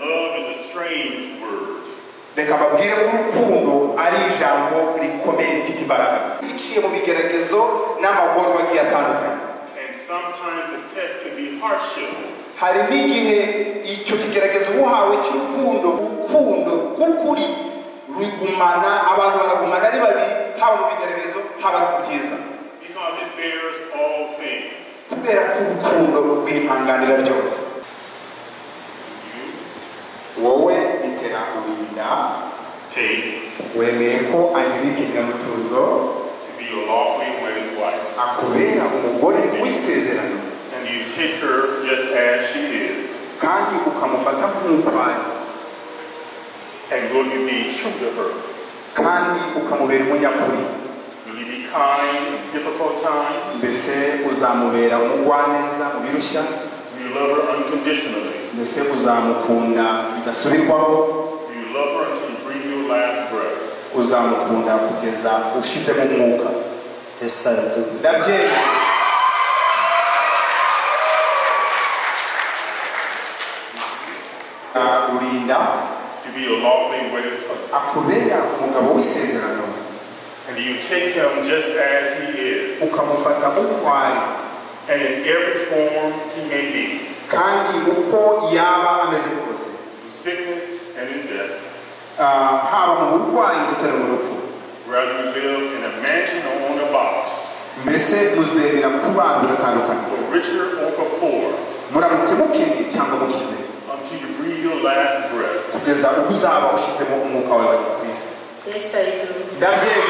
Love is a strange word. reka babwire ko urukundo ari ijambo rikomeye rifite imbaraga biciye mu bigeragezo n'amagorwa agiye atandukanye And sometimes the test can be hardship. hari n'igihe icyo kigeragezo uhawe cy'urukundo urukundo rw'ukuri rugumana abantu baragumana ari babiri haba mu bigeragezo haba no mu byiza Because it bears all things. kubera ko urukundo rwihanganira byose wowe bitera kurinda wemeye ko angelique nyiramutuzo To be your lawfully wedded wife. akubera umugore w'isezerano And you take her just as she is. kandi ukamufata nk'umutware And will you be true to her? kandi ukamubera umunyakuri Will you be kind in difficult times? mbese uzamubera umugwaneza ubirushya Will you love her unconditionally? mbese uzamukunda bidasubirwaho Will you love her until you breathe your last breath? uzamukunda kugeza ushizemo umwuka ndabyemera Ah, rurinda To be your lawfully wedded husband. akubera umugabo w'isezerano And you take him just as he is. ukamufata nk'utware And in every form he may be. kandi uko yaba ameze kose In sickness and in death. Ah, haba mu burwayi ndetse no mu rupfu Rather you live in a mansion or on a box. mbese muzemera kubana mugatandukana For richer or for poor. muramutse mukennye cyangwa mukize Until you breathe your last breath. kugeza ubwo uzaba ushyizemo umwuka wawe ku isi ndabyemera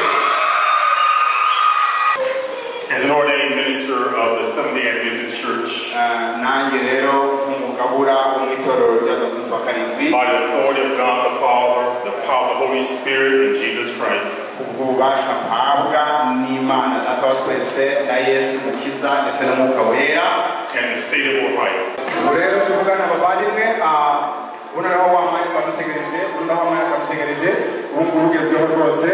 As an ordained minister of the Sunday Adventist Church. nanjye rero nk'umugabura wo mu itorero rya Adventist wa karindwi By the authority of God the Father, the power of the Holy Spirit, and Jesus Christ. ubwo bubasha mpabwa n'imana data wa twese na yesu mukiza ndetse n'umwuka wera And the state of Ohio. ubu rero tuvugana abavandimwe ah, ubu noneho wambaye twadutegereje ubu noneho wambaye twadutegereje ubu ngubu ugezweho rwose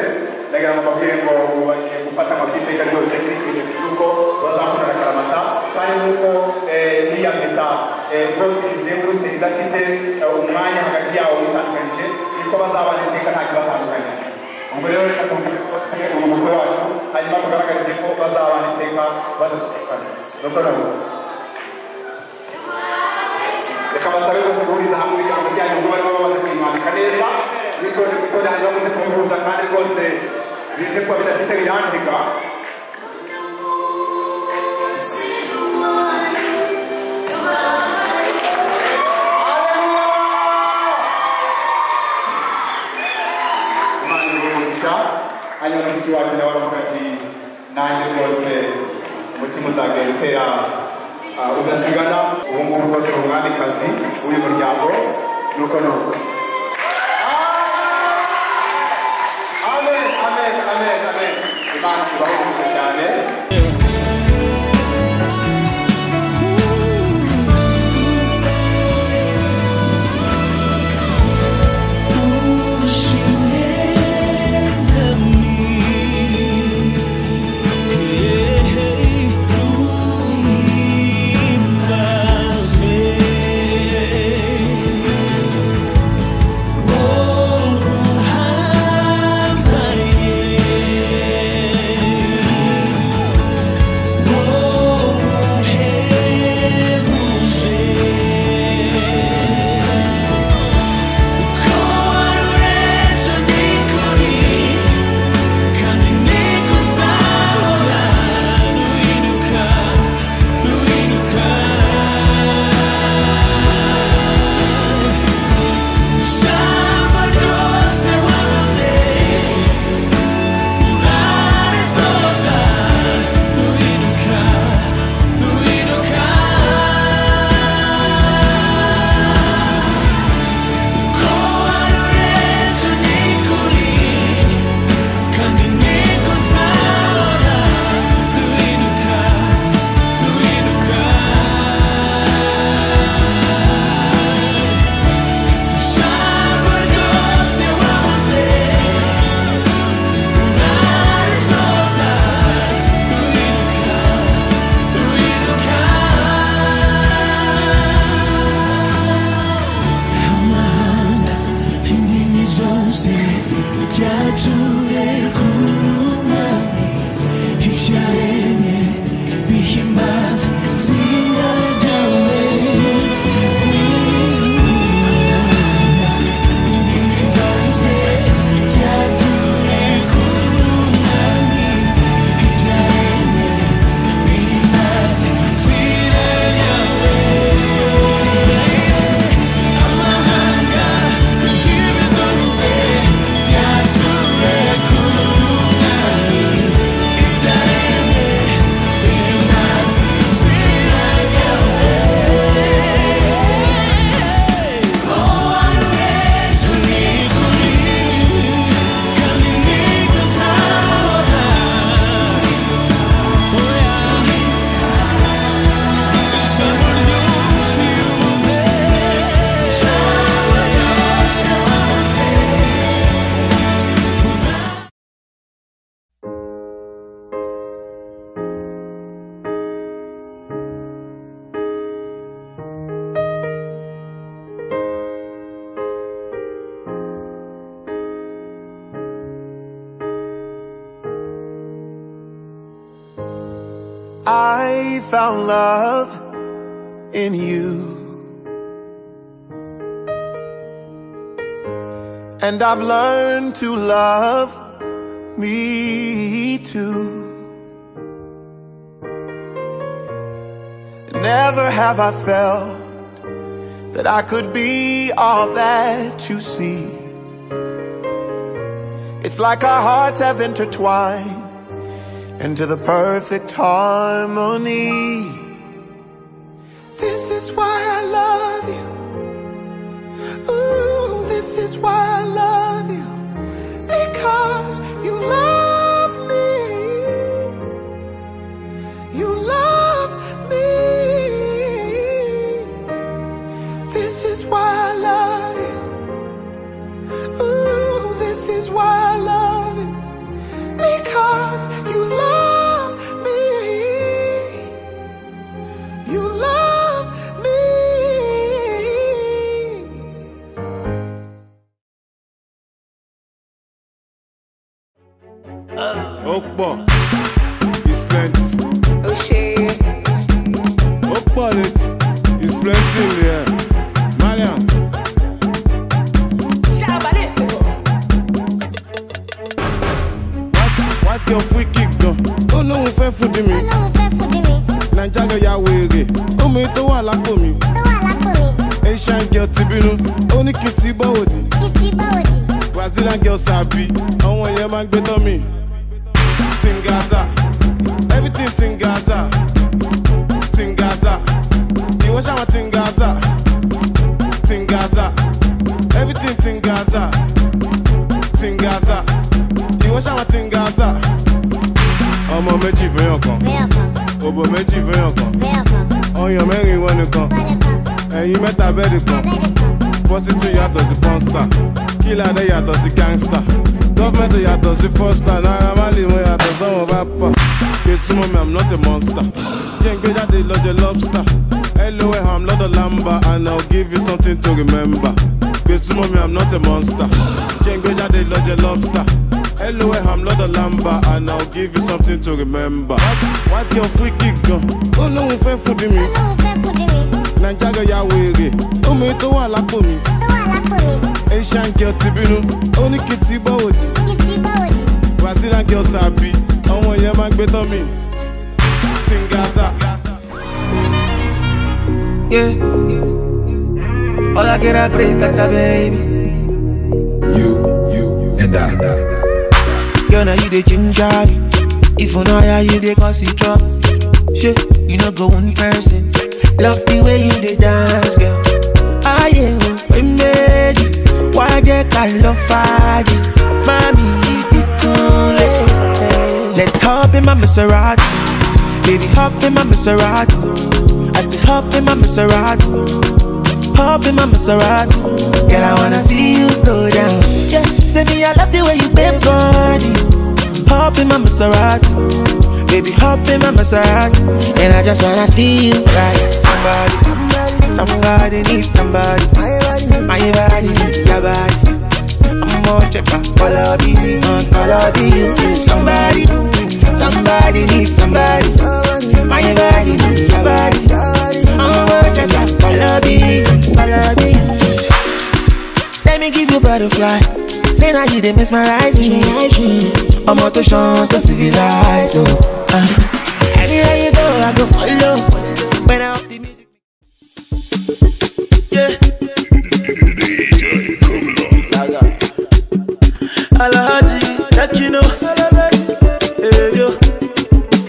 ndagira ngo mbabwire ngo ubu bagiye gufata amafi iteka ryose kuri kimenyetso cy'uko bazakundana akaramata kandi nk'uko eh, iriya mpeta eh, rwose izengurutse idafite eh, umwanya hagati yawo witandukanije niko bazabana iteka nta kibatandukanya ubwo rero reka tubwire ko turi mu mutwe wacu hanyuma tugaragarize ko bazabana iteka badatekana nuko noneho reka basabe bose guhuriza hamwe ibiganza byanyu ngo barimo bamaze kuyimanika neza witonde witonde hanyuma muze kubihuza kandi rwose bize kuba bidafite birandika imana imuhe umugisha hanyuma mushiki wacu nawe aravuga ati nanjye rwose umutima uzagenda utera ah, udasigana ubu ngubu rwose ni umwamikazi w'uyu muryango nuko nuko Ah! amen amen amen amen imana ibahe umugisha cyane Yeah. I found love in you. And I've learned to love me too. Never have I felt that I could be all that you see. It's like our hearts have intertwined into the perfect harmony. This is why I love you. Ooh, this is why I love you. Because you love me. You love me. This is why I love you. Ooh, this is why I love you. Because you love me. You love me. Okpa, it's plenty. O'Shea. Okpa, it is plenty in the air. Marians, white, white girl free kick gan. Ó lóun fẹ́ fúdi mi. Naija girl ya wèrè. Omi tó wà lápò mi. Asian girl ti bínú. Ó ní kí n ti bọ́ òdì. Brazilian girl sabi. Àwọn yẹn máa ń gbé tán mi. Tingaza. Everything Tingaza. Tingaza. Ìwọ ṣàwọn Tingaza. Tingaza. Everything Tingaza. Tingaza. Ìwọ ṣàwọn Tingaza. Ọmọ méjì fẹ́yàn kan. Òbò méjì fẹ́yàn kan. Ọyàn mẹ́rin wọn nìkan. Ẹyin mẹ́ta bẹ́ẹ̀dì kan. Pọ́sítù yàtọ̀ sí pọ́nstà. Kílàdé yàtọ̀ sí gángstà. Gọ́fẹ̀mẹ̀tì yàtọ̀ sí fọ́stà. Náírà má lè wọ yàtọ̀ sọ́wọ́n bá pà. Gbèsè mọ́ mi, I'm not a monster. Jẹ́ n gbé jáde lọ́jọ́ lobster. LOL, I'm lọ́dọ̀ lamba and I'll give you something to remember. Gbèsè mọ́ mi, I'm not a monster. Jẹ́ n gbé jáde lọ́jọ́ lobster. LOL, I'm lọ́dọ̀ lamba and I'll give you something to remember. White- White girl free kick gan. Ó lóun fẹ́ fún bí mi. Naija girl ya wèrè. Omi tó wà lápò mi. Asian girl ti bínú. Ó ní kí n ti bọ́ òdì. Brazilian girl sabi. Àwọn yẹn máa ń gbé tán mi. Tingaza. Yeah. Hola, que era Cata, baby. and I. Girl, now you the ginger me. If you know how you the cause it drop. Shit, you no go one person. Love the way you the dance, girl. I am we made you. Why they call love fire? Mommy, you be cool. eh. Let's hop in my Maserati. Baby, hop in my Maserati. I say hop in my Maserati. Hop in my Maserati. Girl, I wanna see you go down. Yeah, say me, I love the way you bend body. Hop in my Maserati. Baby, hop in my Maserati. And I just wanna see you right. Somebody, somebody, somebody needs somebody. My body, needs your body. I'm more checker, follow be, uh, follow be you. Somebody, somebody needs somebody. My body, needs your body. I'm more checker, follow be, follow be Let me give you butterfly. Say now you dey mesmerize me. Ọmọ tó ṣan tó civilize o. Ah. Anywhere you go, I go follow. When I up the music. Yeah. Alhaji, take you know. Eh, yo.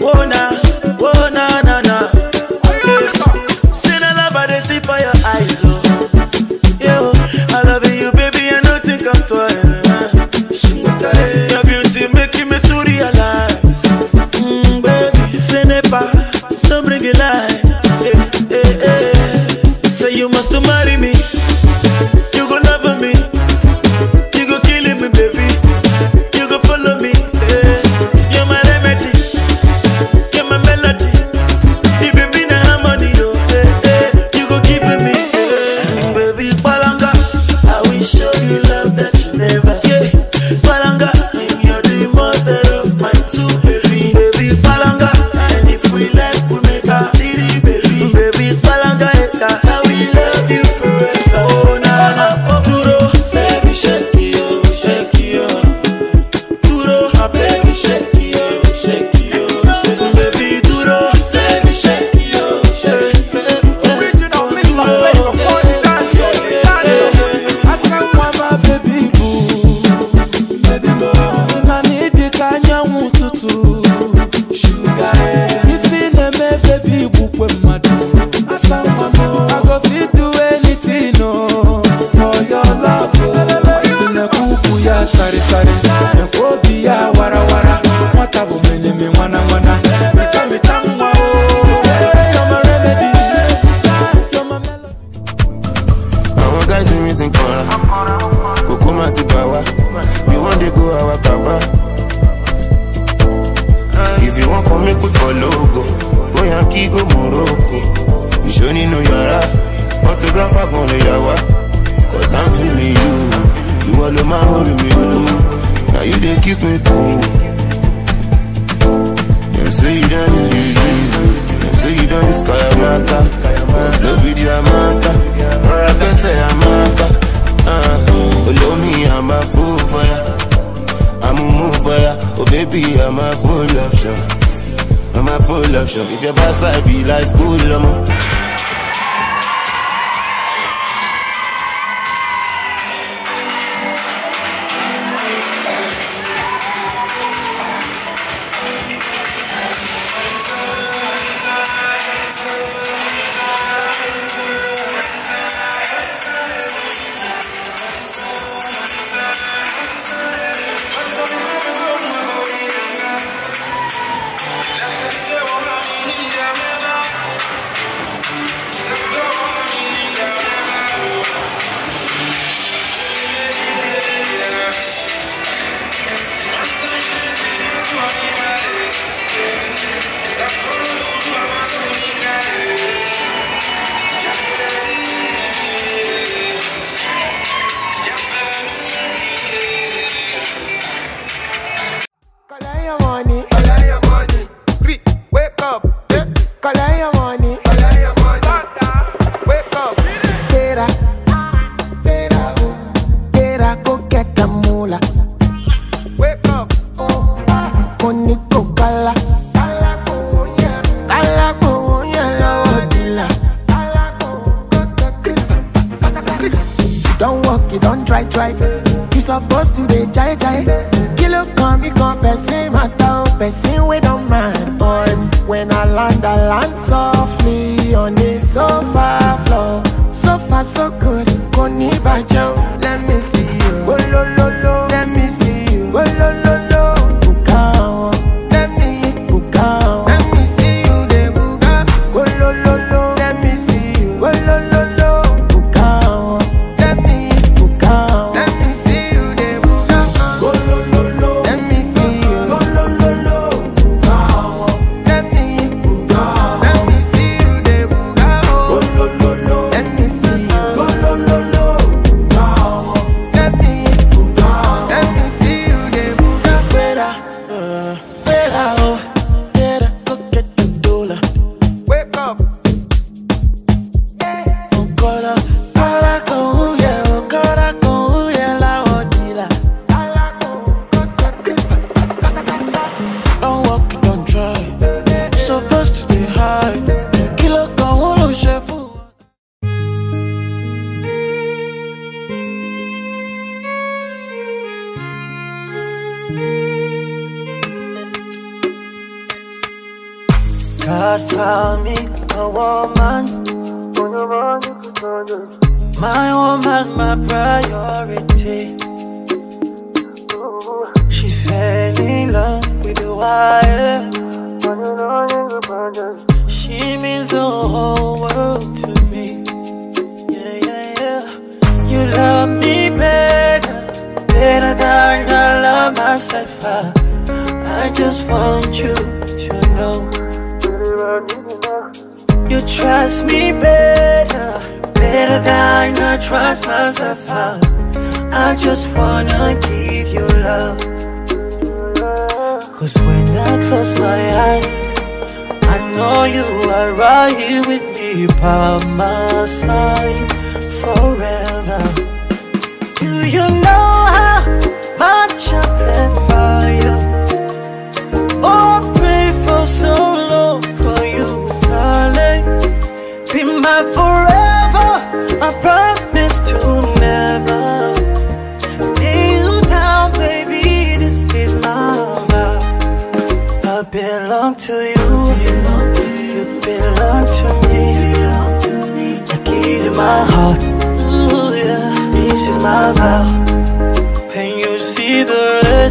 Oh, na, oh, na, na, na. Eh, See the love I dey see for your eyes, oh. Yo, I love you, baby, I no think I'm twice. Eh, Your beauty making me to realize. Mm, baby, say never, don't bring it lie. Eh, eh, eh. Say you must to marry me. You go love me. You go kill me, baby. hold me. Now you they keep me cool. Them say you done is you dream. Them say you done is Kayamata. Cause no be Diamanta. Or I can say Amata. Uh, follow me, I'm a fool for ya. I'm a move for ya. Oh baby, I'm a full option. I'm a full option. If your boss I be like school, I'm a Kalaya money. Kalaya money. Three, wake up. Yeah. Kalaya money. Kalaya money. Wake up. Get up. Get up. Get up. Go get the moolah. Wake up. Oh. Koni to kala. Kala ko ya lawa dila. Don't walk, you don't try, try. You supposed to dey jai jai. Kilo come, me come, person matter, oh, person we don't mind. But when I land, I land softly on the sofa floor. So far, so good. Kò ní bàjẹ́ o. Let me see you. Oh, lo, lo, lo. Let me see you. Oh, lo, lo, lo. Buka o. Let me buka o. Let me see you dey buka. Oh, lo, lo, lo. Let me see you. Oh, lo, lo, lo. Buka o. Let me buka o. Let me see you dey buka. Oh, lo, lo, lo. Let me see you. Oh, lo, lo, lo. Buka o. Let me buka o. Let me see you dey buka o. Oh, lo, lo, lo. Let me see you. Oh, lo, lo, lo. Buka o. Let me buka o. Let me see you dey buka. Better, uh, better, oh. Better go get the dollar. Wake up. Ukora, kara kuhuye, ukora kuhuye la odila. Don't walk, don't try. Supposed to be high. Kilo kan wolo shefu. God found me a woman. My woman, my priority. She fell in love with the wire. She means the whole world to me. Yeah, yeah, yeah. You love me better, better than I love myself. I, I just want you to know. You trust me better, better than I trust myself. I, I just wanna give you love. Cause when I close my eyes, I know you are right here with me by my side forever. Do you know how much I plan for you? Oh, pray for so long for you, darling. Be my forever. I promise to never lay you down, baby. This is my love. I belong to you. You belong to me. I give you my heart. Ooh, yeah. This is my vow. When you see the red,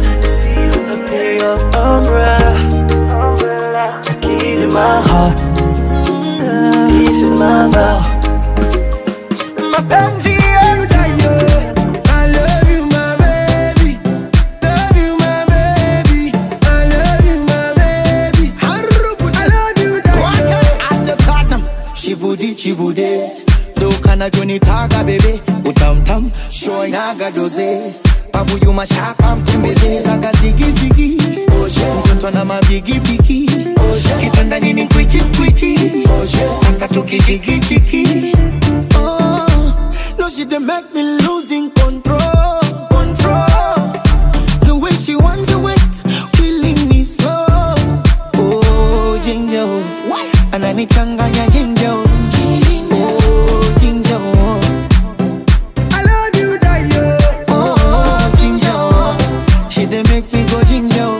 I pick up umbrella. I give you my heart. This is my vow. My panty empty. I love you, my baby. Love you, my baby. I love you, my baby. I love you, asepatnam shivudi chivude dokanachonitaka bebe utamtam shoinaga doze babu yuma shaka mtembeze zaga zigizigi oshe mtoto na mabigibigi oshe kitanda nini kwichi kwichi oshe hasa tukijigichiki Oh, no, she done make me losing control, control. The way she wants to waste, killing me slow. oh jinja oh ananichanganya jinja oh Oh, jinja oh I love you dayo oh jinja oh she dey make me go jinja oh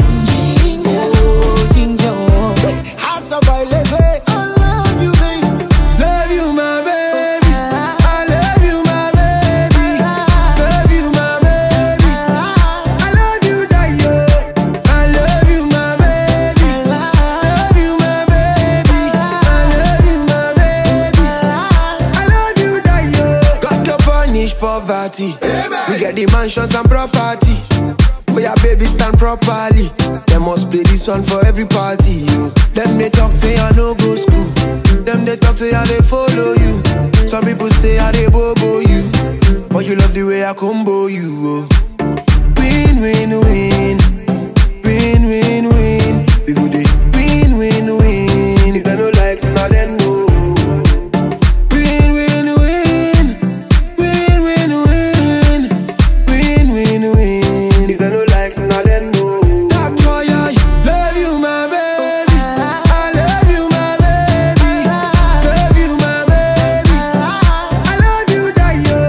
oh jinja oh I survive, I love you, baby. Love you, my baby. I love you, my baby. Love you, my baby. I love you, Dayo. I love you, my baby. Love you, my baby. I love you, my baby. I love you, Dayo. God no punish poverty. We get the mansions and property. For your baby stand properly. They must play this one for every party. You. Them they talk say I no go school. Them they talk say I they follow you. Some people say I they bobo you. But you love the way I combo you. Oh. Win win win. Win win win. We go dey win win win. If they no like, now then no. Win win win. Win win win. Win win win. If they no like, now then no. That's why I love you, my baby. I love you, my baby. Love you, my baby. I love you, Dayo.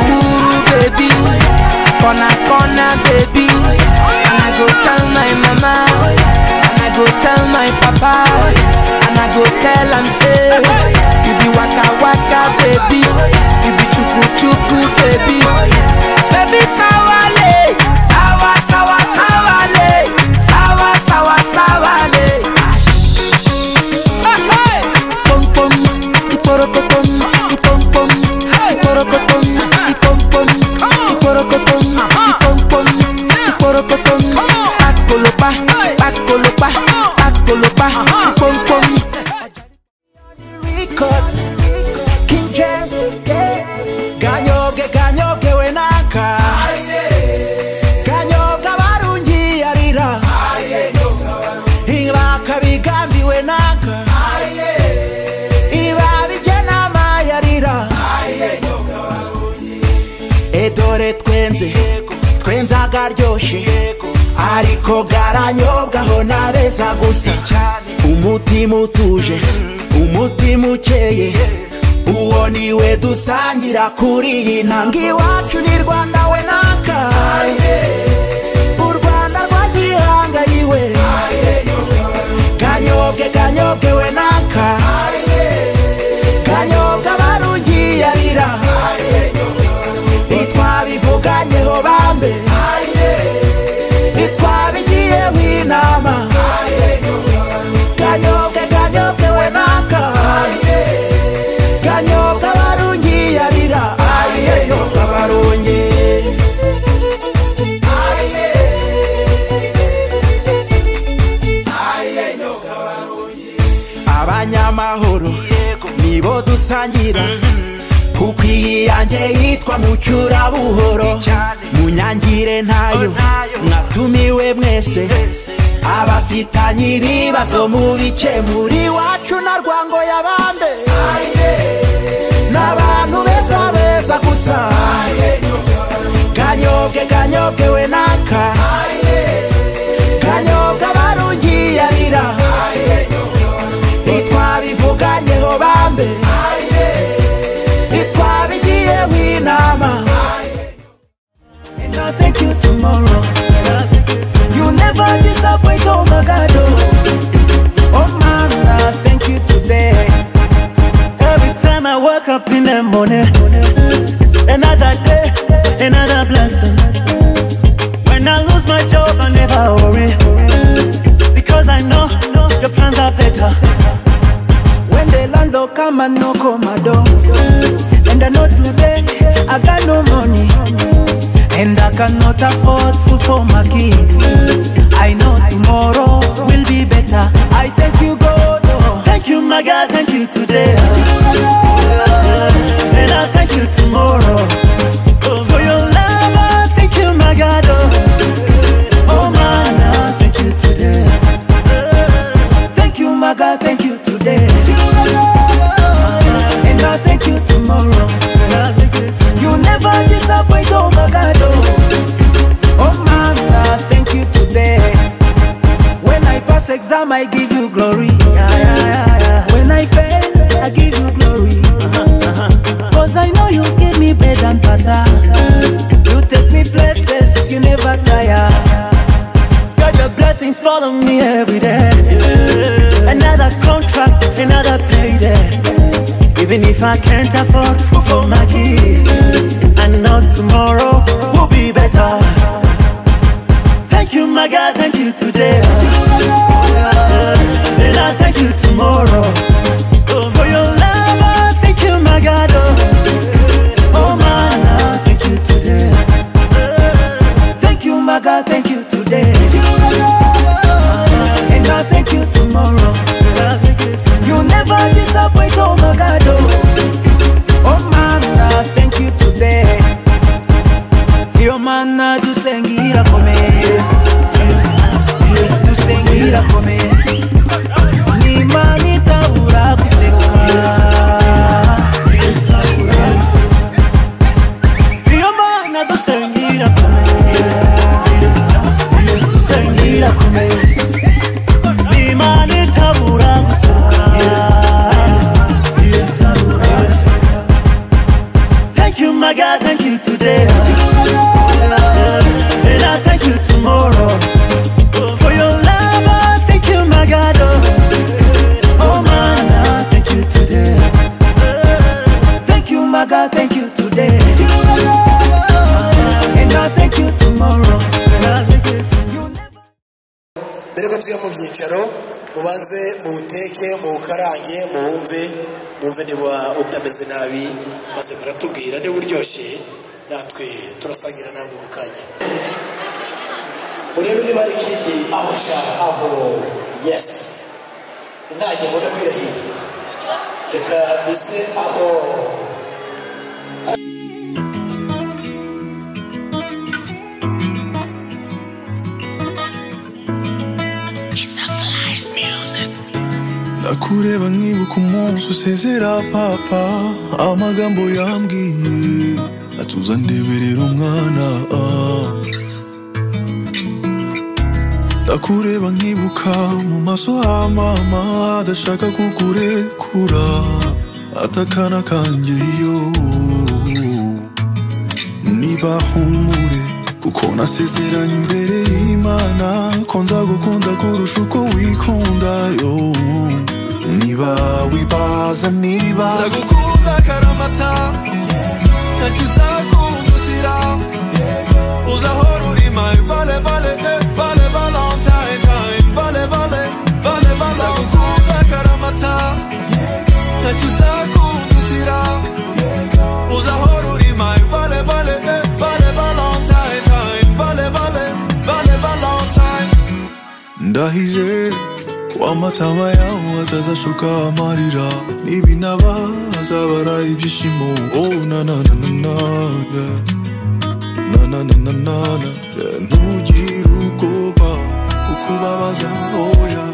Ooh, baby, corner, corner, baby. And I go tell my mama, and I go tell my papa, and I go tell am say, you be waka waka, baby, you be chuku chuku, baby, baby sawale, sawa sawa sawale, sawa sawa sawale. Hey, hey. Pom pom, ikorokotom, ikom pom, ikorokotom, ikom pom, ikorokotom, ikom pom, ikorokotom. Akolopa, akolopa, akolopa, ikom pom. Records, King James, ganyoge ganyoge wenaka ganyoga barungiyarira ibaka bigambiwe naka ibabije n'amayarira edore twenze twenze agaryoshye ariko garanyobwaho nabeza gusa umutima utuje umutima ukeye uwo niwe dusangira kuri iyi ntanga iwacu ni rwanda we naka u rwanda rwagihangariwe ganyobwe ganyobwe we naka ganyobwe barugiyarira ntitwabivuganyeho bambe ntitwabigiyeho inama ganyobwe ganyobwe we naka ganyobwe barungiyarira ganyobwe barungi abanyamahoro nibo dusangira kuko iyi yanjye yitwa mucyurabuhoro munyangire ntayo mwatumiwe mwese abafitanye ibibazo mu bice muri wacu na rwango yabande n'abantu beza beza gusa ganyobwe ganyobwe we naka ganyobwe barungiyarira ntitwabivuganyeho bambe ntitwabigiyeho inama And I'll thank you tomorrow. You never disappoint, oh my God. Oh, oh man, I thank you today. Every time I wake up in the morning, another day, another blessing. When I lose my job, I never worry. Because I know your plans are better. When the landlord come and knock on my door, and I know today I got no money, and I cannot afford food for my kids. I know tomorrow will be better. I thank you, God. oh. Thank you, my God, thank you today. And I thank you tomorrow. For your love, I thank if I can't afford food for my kids. And now tomorrow will be better. Thank you, my God, thank you today. Yeah. And I thank you tomorrow. Oh, for your love, I thank you, my God. Oh, oh man, I thank you today. Thank you, my God, thank you today. And I thank you tomorrow. You never disappoint, oh my God. Oh, oh man, I thank you today. Hiyo maana tusengira kome tusengira kome ni imani tabura kuseka hiyo maana tusengira kome tusengira kome ni imani tabura kuseka Thank you, my God, thank you today. And I thank you tomorrow. For your love, I thank you, my God. Oh, man, I thank you today. Thank you, my God, thank you today. And I thank you tomorrow. mbere yuko tujya mu byicaro mubanze muwuteke muwukarange muwumve mwumve niba utameze nabi maze muratubwira niba uryoshye natwe turasangira namwe mu kanya murebe niba hari ikindi aho sha aho yesi ntange mbona kwirahira reka mbese aho ndakureba nkibuka umunsi usezera papa amagambo yambwiye atuza ndeberera umwana ah. ndakureba nkibuka mu maso ha mama adashaka kukurekura atakana kanjye yo niba humure kuko nasezeranye imbere y'imana ko nzagukunda kurusha uko wikunda yo niba wibaza niba nzagukunda karamata ntakizakundutira uzahora uri my vale vale eh, vale valentine time vale vale vale valentine karamata ntakizakundutira uzahora uri my vale vale eh, vale valentine time vale vale vale valentine ndahize ko amatama yawe atazashoka amarira nibinaba azabara ibyishimo oh, na, na, na, na, na, yeah. na, na, na, na, na, na, yeah. ntugire ubwoba kukubabaza oya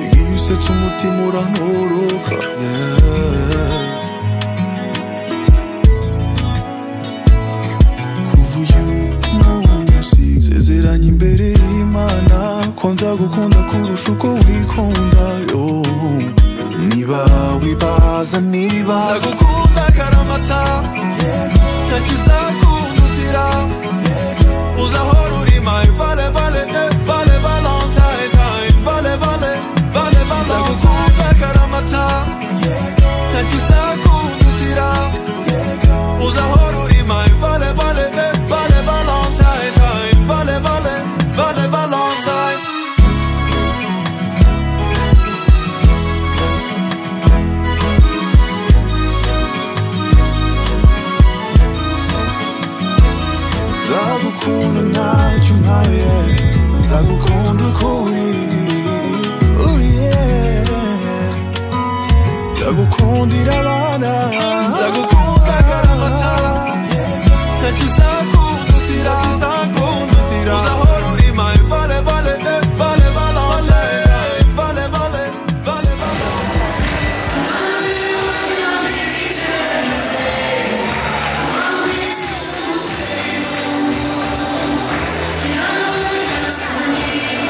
igihe usetse umutima urantoroka yeah. kuva uyu munsi sezeranye imbere y'imana ko nzagukunda kurusha uko wikunda yo niba wibaza niba nzagukunda karamata ntakizakundutira uzahora uri my vale vale eh, vale valentine time vale vale vale valentine nzagukunda karamata ntakizakundutira uzahora uri my vale vale eh, vale valentine time vale vale vale valentine nzagukunda ntacyo umpaye nzagukunda uko uri Oh, yeah. nzagukundira abana nzagukunda karamata ntakizakundutira ntakizakundutira uzahora uri my vale vale eh, vale valentine time vale vale vale Yeah.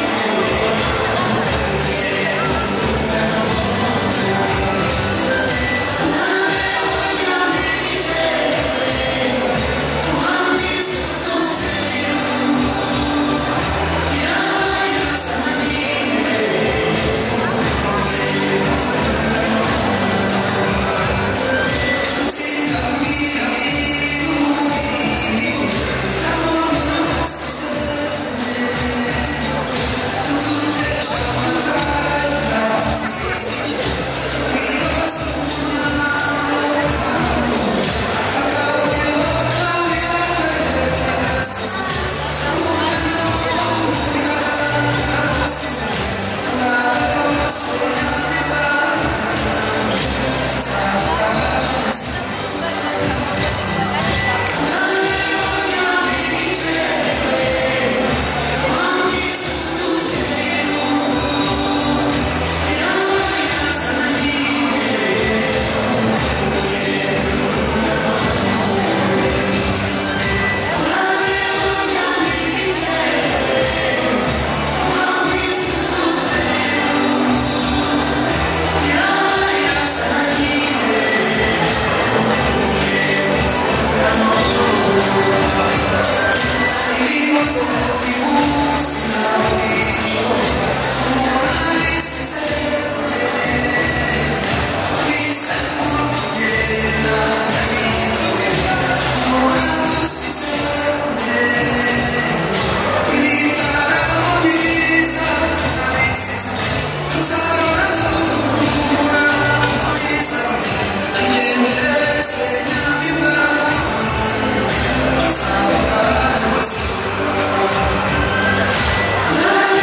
Thank you.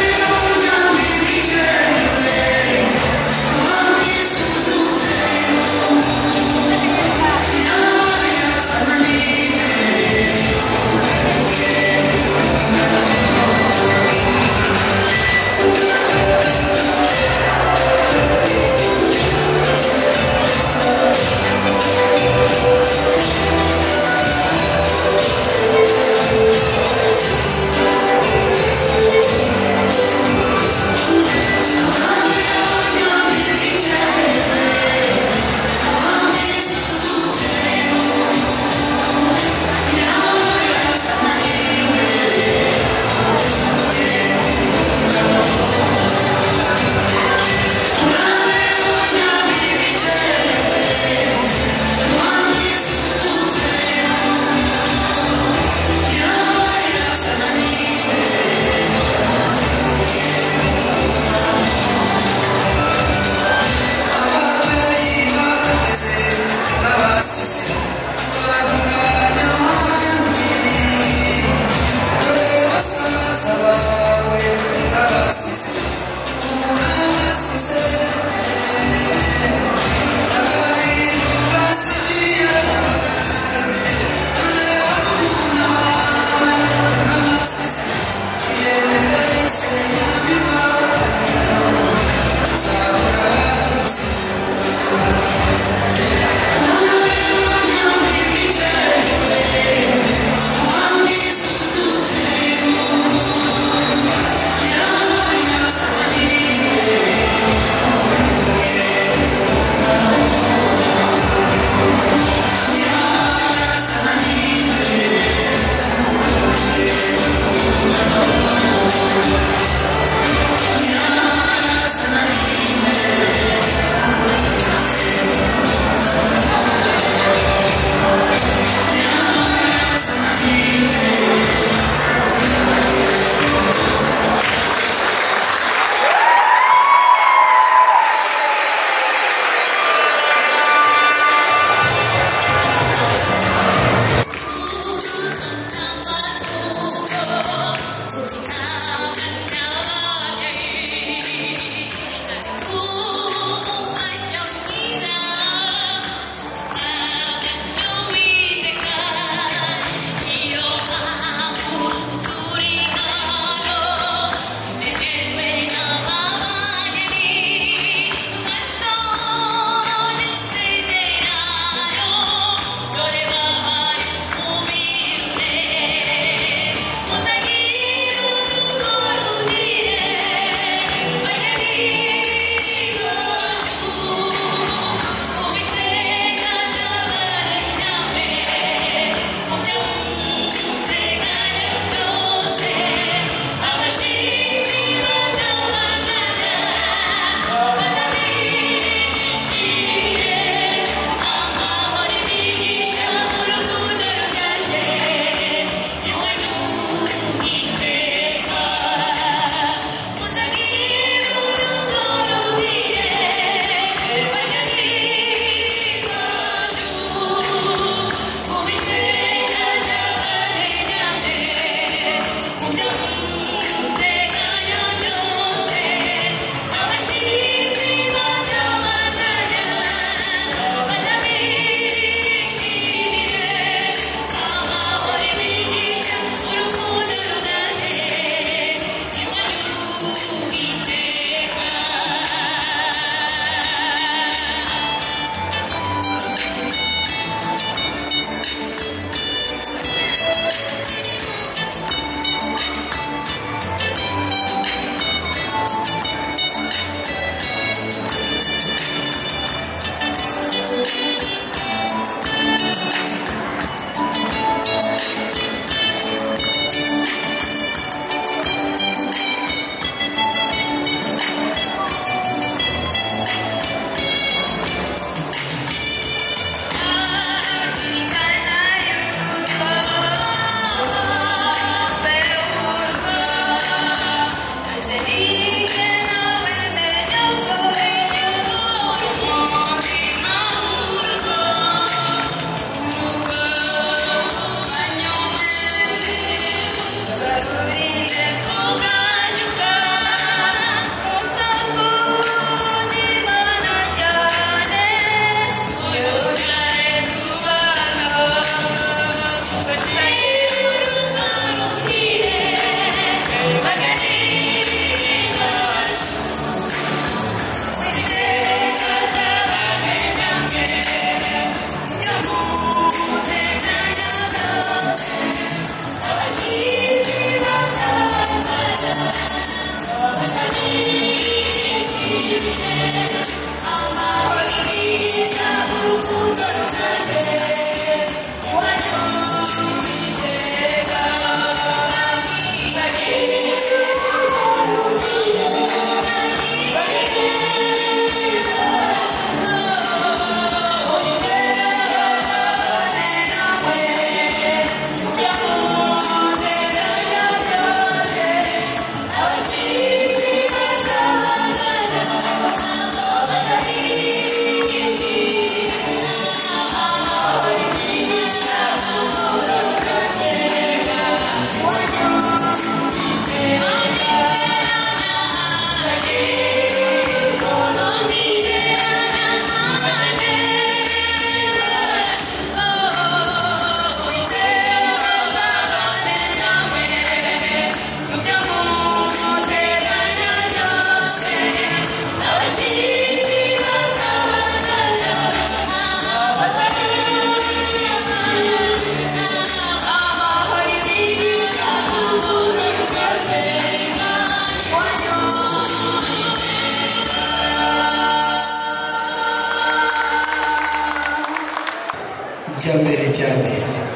ijya mbere cyane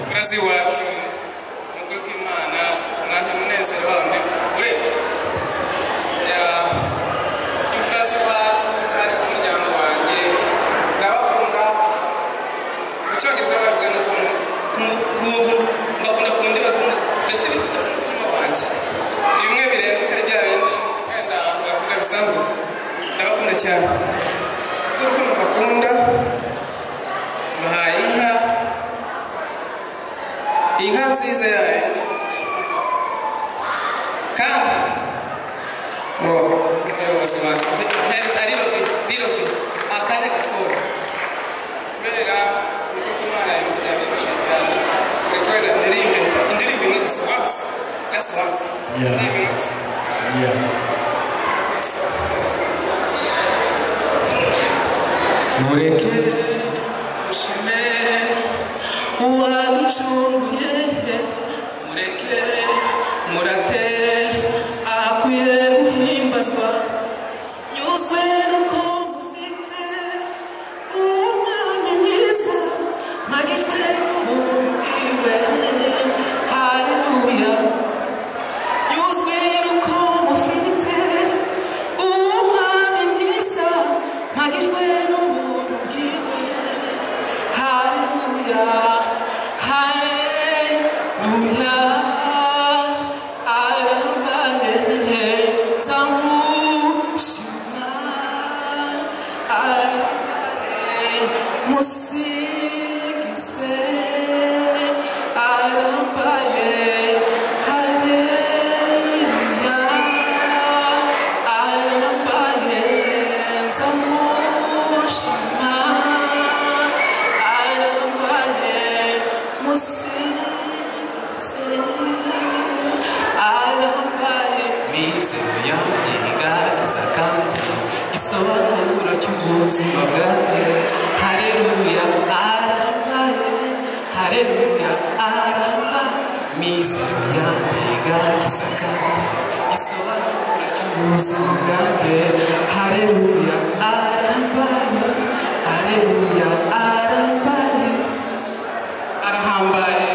murazi wacu mugo k'imana umwanya munezero wanyu uretse ya imfurazi wacu kandi k'umuryango wanjye ndabakunda mu cyongereza bavuga neza nk'ubu mbakunda ku ndimi zose mbese bituta mu mutima wanjye ni bimwe birenze itari bya bindi wenda bavuga bisanzwe ndabakunda cyane kuko mbakunda muhaye inka inka nziza yayo kandi ngo umuyobozi wa mpereza rirobi rirobi akanya gatoya kubera uko imana yabifashije cyane rekorera indirimbo indirimbo imwe gusa once just once indirimbo imwe gusa mureke mushime uwaducunguye mureke murate akwiye guhimbazwa nyuzwe nuko mufite umwami mwiza mpagijwe ubwiwe haleluya nyuzwe nuko mufite umwami mwiza mpagijwe n'ubuntu bwiwe Hallelujah, hallelujah, arambaye, nzamushima, arambaye, musigize, arambaye, hallelujah, arambaye, nzamushima, arambaye, musigize, arambaye, mizero yanjye igaragaza kandi isobanuro cy'ubuzima bwanjye hareruya arambaye hareruya arambaye mizero yanjye igaragaza kandi isobanuro cy'ubuzima bwanjye hareruya arambaye hareruya arambaye arahambaye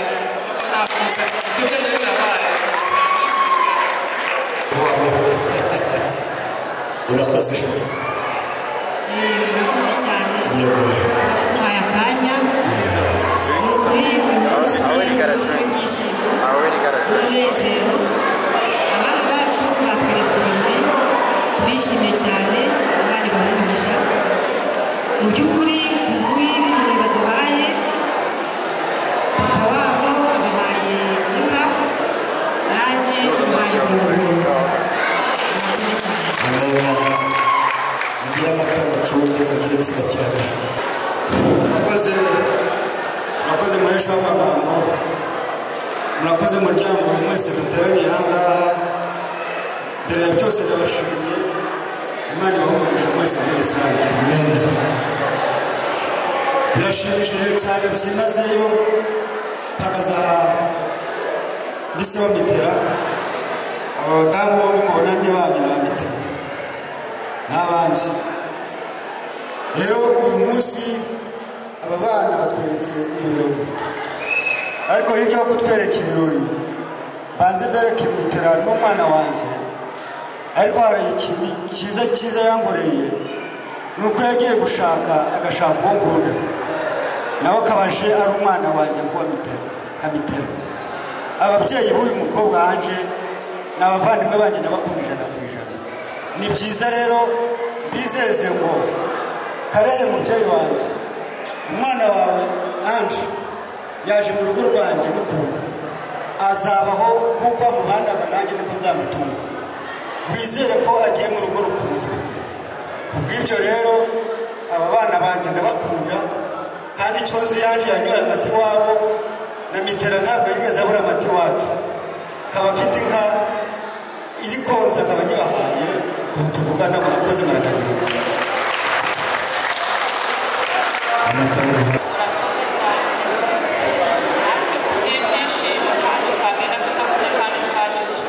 ntabwo umusatsi ufite ubwenge birabaye urakoze turishimye cyane abandi bahumugisha mu by'ukuri nguyu ni baduhaye papa wabo abahaye inka nanjye tubahaye umuntu amena mugire amata mucunge mugire imfura cyane murakoze murakoze muhesha w'amagambo murakoze muryango mwese muteraniye aha ngaha mbere ya byose ndabashimiye imana ibahumugisha mwese muri rusange birashimishije cyane byimazeyo mpagazaha ndetse bamitera abo badamu bombi mubona ni banyu na mitera n'abanjye rero uyu munsi aba bana batweretse ibirori ariko hirya yo kutwereka ibirori banze mbereke mitera n'umwana wanjye ariko hari ikintu cyiza cyiza yankoreye ni uko yagiye gushaka agashaka uwo nkunda nawe akabaje ari umwana wanjye kuwa mitera kamitera ababyeyi b'uyu mukobwa hanje ni abavandimwe banjye ndabakunda ijana ku ijana ni byiza rero bizeze ngo karere mubyeyi wanjye umwana wawe anje yaje mu rugo rwanjye mukunda azabaho nk'uko wamubandaga nanjye niko nzamutunga wizere ko agiye mu rugo rukunzwe ku bw'ibyo rero aba bana banjye ndabakunda kandi icyo nzi yaje yanyoye amata iwabo na mitera ntabwo yigeze abura amata iwacu akaba afite inka iri konsa akaba nyibahaye ubu tuvugana murakoze muratangirika amata murakoze cyane natwe kubw'ibyishimo kandi twagenda tutatsinze kandi twanyuzwe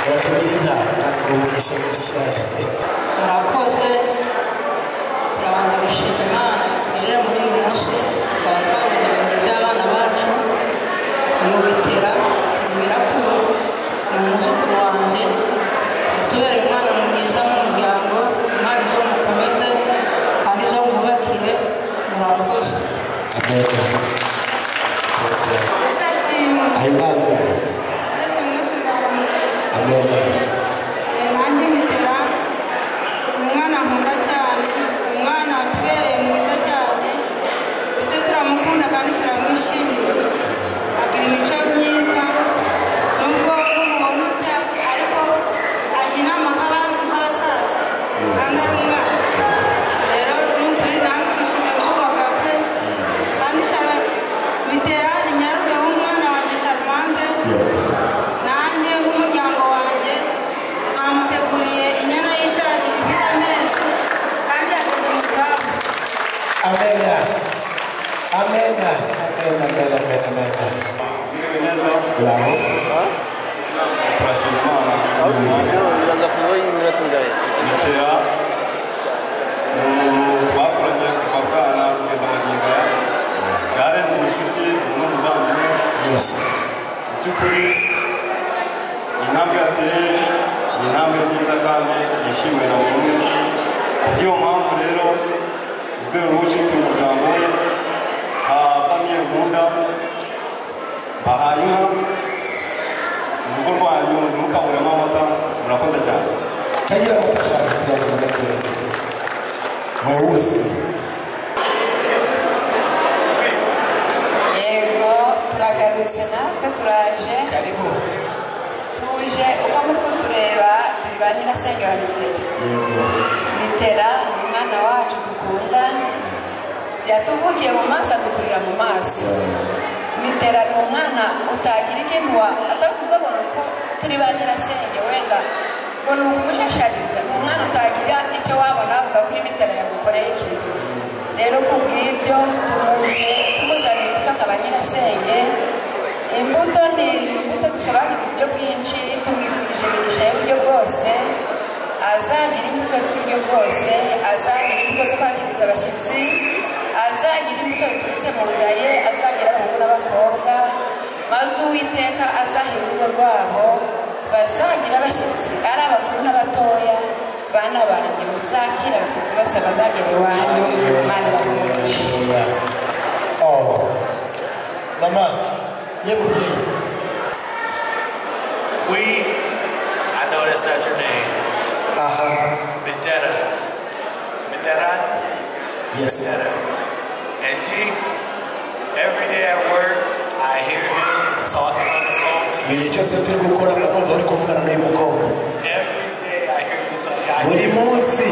barakugira inama ngo ubashe gusara murakoze turabanza gushima imana tugerera muri uyu munsi tukaba twabuze ibintu by'abana bacu nyubitira nyirakuru ni umuzukuru wanjye yatubera umwana mwiza mu muryango imana izo mukomeze kandi izo mwubakire murakoze ahimazwe amen nanjye ngira umwana nkunda cyane umwana watubereye mwiza cyane mbese turamukunda kandi turamwishimiye agira imico myiza nubwo umuntu utya ariko ajya inama nk'abantu nk'abasaza kandi ari umwana rero n'ukuri nawe twishimiye kubaka kwe kandi cyane bitera inyarume w'umwana wanjye charmante nanjye nk'umuryango wanjye bamuteguriye inyana y'ishashi ifite amezi kandi ageze mu zabukuru amena amena amena amena amena amena bravo turashima imana biraza kuba yimira tungaye bitera umuntu twakoranye kuva bwana kugeza magingo aya yarenze inshuti n'umuvandimwe mu by'ukuri iyi ntambwe yateye ni intambwe nziza kandi yishimiwe na buri umwe ku bw'iyo mpamvu rero mu rwego rwo gushyigikira umuryango we nka famiye nkunda bahaye inka mu rugo rwanyu ntukaburemo amata murakoze cyane kagira ngo ushaka kuzagenda gatoya wowe wese yego turagarutse natwe turaje karibu tuje uko muri kutureba turi ba nyina senge wa mitera mitera ni umwana wacu dukunda yatuvugiye mu maso adukurira mu maso mitera ni umwana utagira ikindi wa atavuga ngo ni uko turi ba nyina senge wenda ngo ni ukumushashariza ni umwana utagira icyo wabona avuga kuri mitera yagukoreye ikintu rero ku bw'ibyo tumuje tumuzaniye imbuto akaba nyirasenge imbuto ni imbuto dusobanura uburyo bwinshi tumwifurije imigisha y'uburyo bwose azagira imbuto z'uburyo bwose azagira imbuto zo kwangiriza abashyitsi azagira imbuto ziturutse mu nda ye azagira abahungu n'abakobwa maze uwiteka azahira urugo rwabo bazagira abashyitsi ari abakuru n'abatoya bana banjye muzakira abashyitsi bose bazagera iwanyu imana ibamugishe oh mama yeguteye We, I know that's not your name. Uh-huh. Medera. Medera? Yes. Medera. And G, every day at work, I hear him talking on the phone to igihe cyose turi gukora numva ari kuvugana n'uyu mukobwa Every day I hear you talking. I buri hear you. munsi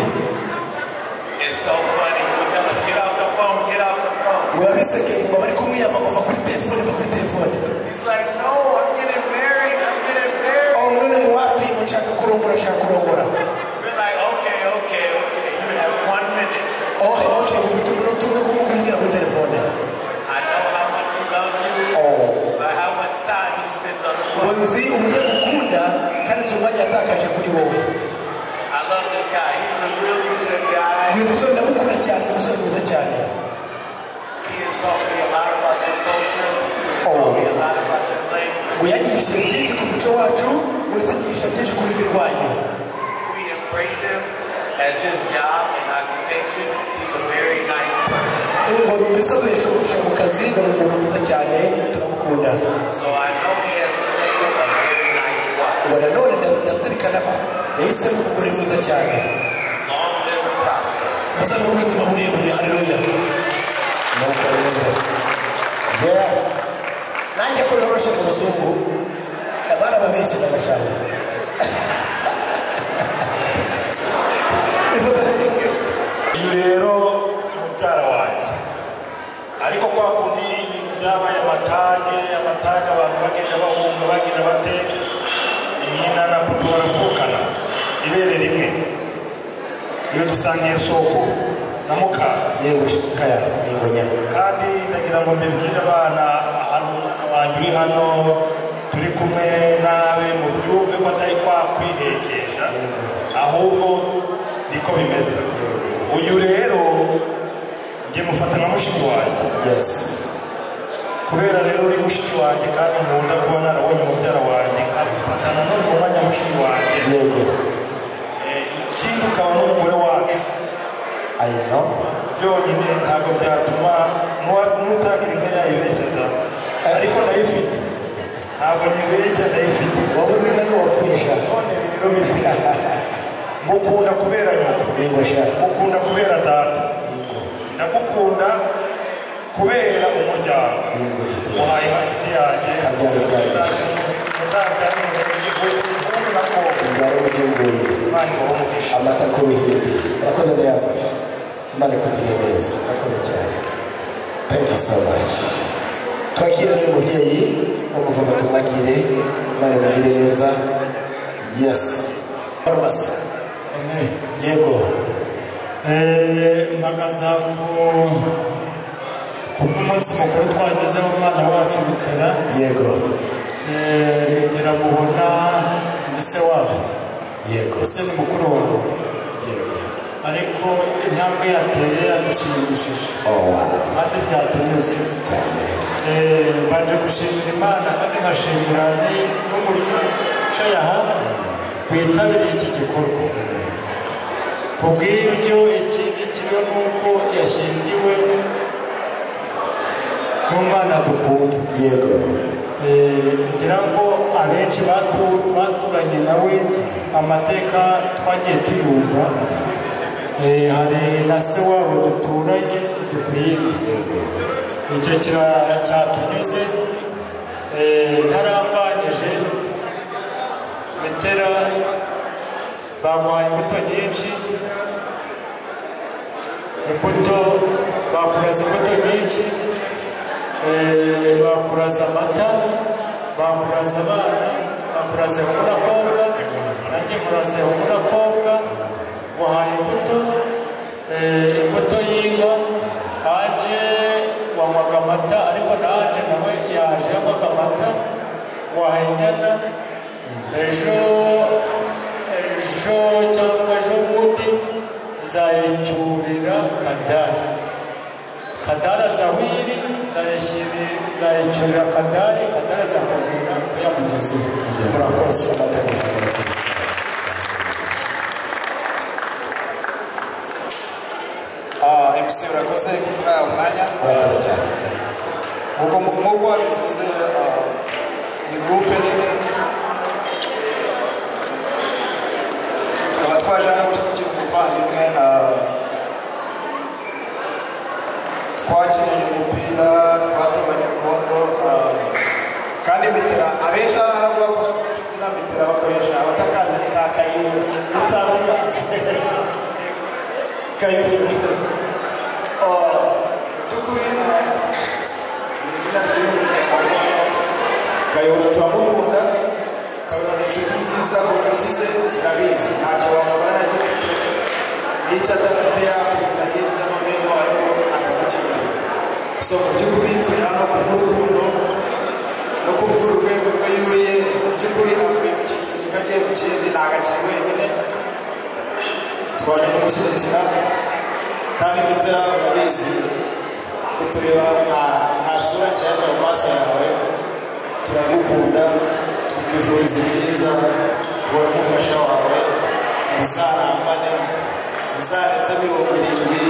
It's so funny. You tell him, get off the phone, get off the phone. biba bisekeye ngo bari kumwiyama kuva kuri telefone va kuri telefone He's like, no, I'm getting married, I'm getting married. oh none mu wapi ngo nshaka kurongora nshaka kurongora We're like, okay, okay, okay, you have one minute. oh okay ufite umunota umwe wo kuvugira kuri telefone I know how much he loves you, Oh. by how much time he spends on the ngo phone. nzi uburyo agukunda kandi nzi umwanya yatakaje kuri wowe I love this guy. He's a really good guy. uyu musore ndamukunda cyane ni umusore mwiza cyane He has taught me a lot about your culture. He has taught me a lot about your language. ngo yanyigishije byinshi ku muco wacu uretse nyigisha byinshi ku rurimi rwanyu We embrace him as his job and occupation. He's a very nice person. ngo mbese duhesha mu kazi ngo ni umuntu mwiza cyane turamukunda So I know he has selected a very nice wife. ngo nanone nda- ndazirikana ko yahisemo umugore mwiza cyane Long live and prosper. musa n'ubuzima burebure hareruya nuko mwiza yera nanjye ko noroshe mu muzungu abana babenshi n'abashaka ifoto uyu rero ni mubyara wanjye ariko kwa kundi ibintu byabaye amatage amatage abantu bagenda bahunga bagenda bateka inyina na papa baravukana ibere rimwe iyo dusangiye soko na mukara yewe kaya nibonya kandi ndagira ngo mbibwire abana ahantu wanjye uri hano turi kumwe nawe mu byumve ko atari kwa kwihekesha ahubwo niko bimeze uyu rero njye mufata nka mushiki wanjye kubera rero uri mushiki wanjye kandi nkunda kuba narabonye mubyara wanjye nkabifata nanone mu mwanya mushiki wanjye Eh, ikindi ukaba n'umugore wacu byonyine ntabwo byatuma nuwa- n'utagira inka yayibeshya da ariko ndayifite ntabwo nyibeshya ndayifite wabuze inka ntiwapfisha none rero bifite ngukunda kubera nyoko ngukunda kubera data ndagukunda kubera umuryango uhaye inka nshuti yanjye amata ku bihimbi urakoze neza imana ikugirire neza urakoze cyane thank you so much twakire n'uyu mubyeyi umupapa tumwakire imana imugire neza yes farumasi yego mpagaze ku kubw'umunsi mukuru twagezeho umwana wacu bitera yego bitera mubona ndi se wabo yego ese ni mukuru wanjye ariko intambwe yateye yadushimishije kandi byatunyuze Eh, mbanje gushimira imana kandi nkashimira ni- n'umuryango wicaye aha witabiriye iki gikorwa ku bw'ibyo ikindi kiriho ni uko yashyingiwe n'umwana dukunda yego ngira ngo abenshi batu- baturanye nawe amateka twagiye tuyumva Eh, hari na se wabo duturanye inzu ku yindi icyo kira- cyatunyuze Eh, ntarambanije metera bamuhaye imbuto nyinshi imbuto bakuraza imbuto nyinshi eh, bakuraza amata bakuraza abana bakuraza umurakobwa nanjye nkuraze umurakobwa wahaye imbuto eh, imbuto y'inka aje wanywaga amata ariko naje nawe yaje yanywaga amata wahaye inyana ejo ejo cyangwa ejo bundi nzayicyurira kadari kadari azahiri nzayicyurira kadari kadari azakubwira ko yamugeze murakoze Ah, MC urakoze kutuha umwanya urakoze cyane nk'uko nk'uko wabivuze ah, ni gurupe nini tukaba twaje hano gushyigikira umuvandimwe ah, twakinnye umupira twatabanye urugondo ah, kandi mitera abenshi hano haravuga ko izina mitera bakoresha abatakazi ni ka kayuru utamubatse kayuru by'ukuri mu izina ry'umuryango wacu kayobora turamukunda kayobora ni inshuti nziza ku nshuti ze zirabizi ntacyo wamubara agifite n'icyo adafite yakubita hirya no hino ariko akagukenera so mu by'ukuri turi hano ku bw'urukundo no ku bw'urwego rwe yuye mu by'ukuri avuye mu cyiciro kimwe agiye mu kindi nta gakiri wenyine twaje kumushyigikira kandi mitera urabizi kutureba nta nta sura nshyashya mu maso yawe turagukunda tukwifuriza ibyiza kubona umufasha wawe muzarambane muzarenza mirongo irindwi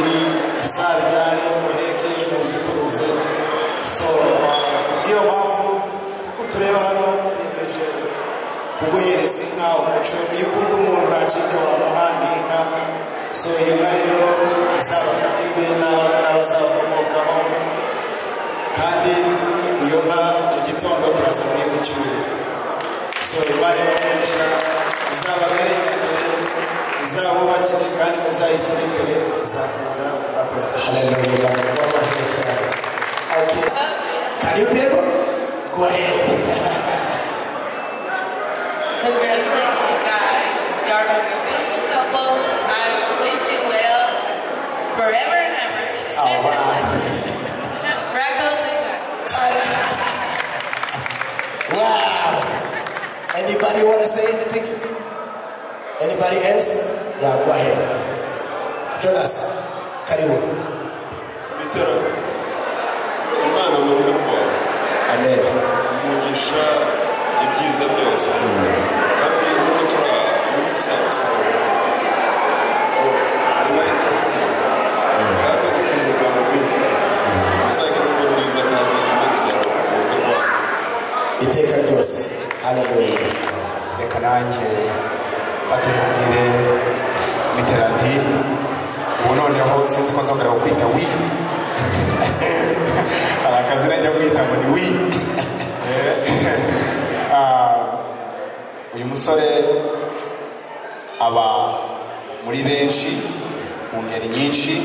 muzabyare muheke muzukuruze so kubw'iyo mpamvu kuko tureba hano twiyemeje kuguhereza inka umuco iyo ukunda umuntu nta kindi wamuha ni inka so iyo nka rero izabakamirwe n'aba- n'abazakomokaho kandi iyo nka mu gitondo turaza kuyimucyura so imana ibakoresha izabagare imbere izabubakire kandi muzayishyire imbere izakunda akoze Okay. Can you people go ahead? Congratulations, guys. Y'all are a beautiful couple. I wish you well forever and ever. Oh, wow. Rackles and Wow. Anybody want to say anything? anybody else yeah go ahead jonas karibu ibitero imana mu rugo rwawe amen umugisha ibyiza byose kandi uko turi aha muri samusoni neza ariko kandi ufite umugambi w'imvura uzagira urugo rwiza kandi imana mu rugo rwawe iteka ryose haleluya reka nanjye mfate nkubwire miterandi ubu noneho sinzi ko nzongera kukwita wi hari akazina njya kwita ngo ni wi Ah, uyu musore aba muri benshi mu ngeri nyinshi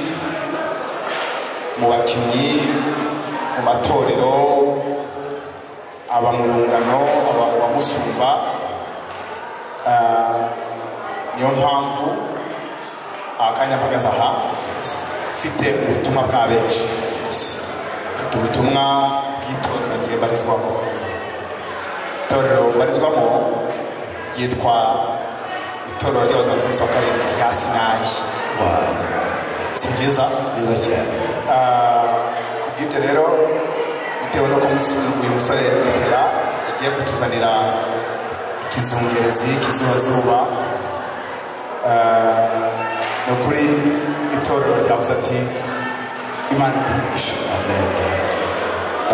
mu bakinnyi mu matorero aba mu rungano aba mu bamusumba Ah, niyo mpamvu akanya mpagaze aha mfite ubutumwa bwa benshi mfite ubutumwa bw'itorero ngiye barizwamo itorero barizwamo ryitwa itorero ry'abatutsi b'akarere rya sinayi si byiza byiza cyane kubw'ibyo rero bitewe n'uko umus- uyu musore Mitera yagiye kutuzanira ikizungerezi ikizubazuba Ah, ni ukuri itorero ryavuze ati imana ikwigisha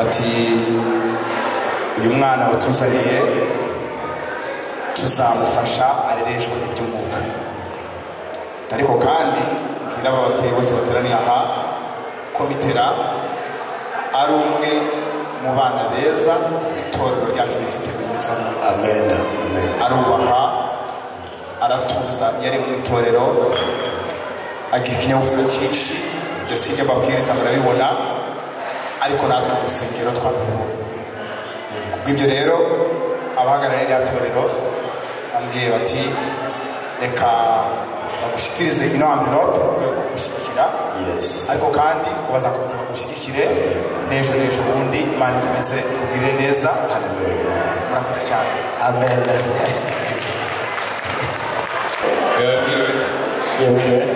ati uyu mwana watuzaniye tuzamufasha arereshwe iby'umwuka ariko kandi mbwira aba babyeyi bose bateraniye aha ko bitera ari umwe mu bana beza itorero ryacu rifite ku munsi wa none. arubaha aratuza iyo ari mu itorero agira ikinyabupfura cyinshi ibyo si ibyo ababwiriza murabibona ariko natwe mu rusengero twabibonye kubw'ibyo rero abahagarariye rya torero bambwiye bati reka bagushyikirize ino amvirope mu rwego rwo gushyigikira ariko kandi bazakomeza bagushyigikire n'ejo n'ejo bundi imana ikomeze ikugirire neza murakoze cyane amen yewe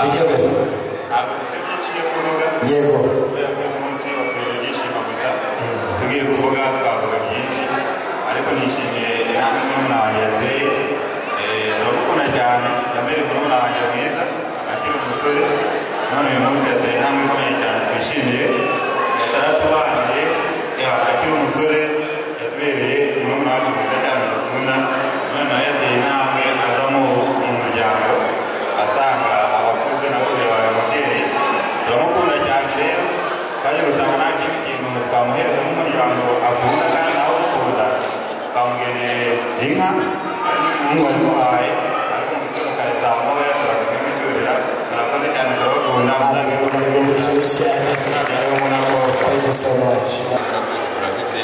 ntabwo dufite byinshi byo kuvuga yego kubera ko uyu munsi waturinde ibyishimo gusa tugiye kuvuga twavuga byinshi ariko nishimiye inama murumuna wanjye yateye Eh, ndamukunda cyane yambereye murumuna wanjye mwiza akiri umusore none uyu munsi yateye inama ikomeye cyane twishimiye yataratubaniye eh, akiri umusore yatubereye murumuna wacu mwiza cyane dukunda none nawe yateye intambwe azamo mu muryango asanga abakobwa nabo byabaye ababyeyi turamukunda cyane rero twaje gusanga nanjye ikintu twamuhereza nk'umuryango akunda kandi nawe ukunda twamugeneye inka umuhungu wamuhaye ariko mu gitondo kare saa moya turakomeye mucyurira murakoze cyane turabakunda mutange Thank you so much.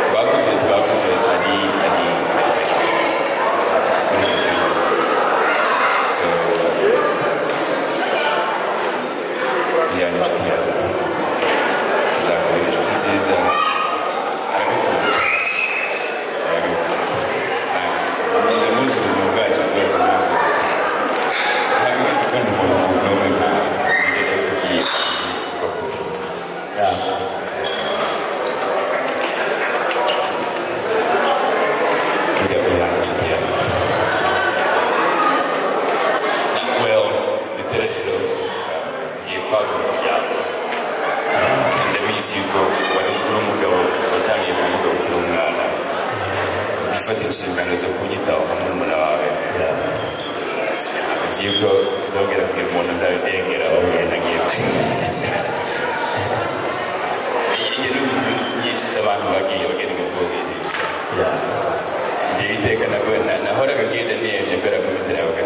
twakuze twakuze ari ari ari ari turi turi so byari inshuti yawe uzakubera inshuti nziza aragukunda aragukunda ndamuzi ubuzima bwacu bwose bwakunda ntabwo wese ukunda umuntu n'umwe nkawe nibyo nakubwiye inshingano zo kunyitaho nka murumuna wawe ntabwo nzi yuko nzongera kugira umuntu uzabidengera bagenda nk'ibyo hirya no hino nyinshi z'abantu bagiye bagenda nk'ubwobiririza njye iteka nabwo na- nahoraga ngenda niyemye kubera ko inzira yabaga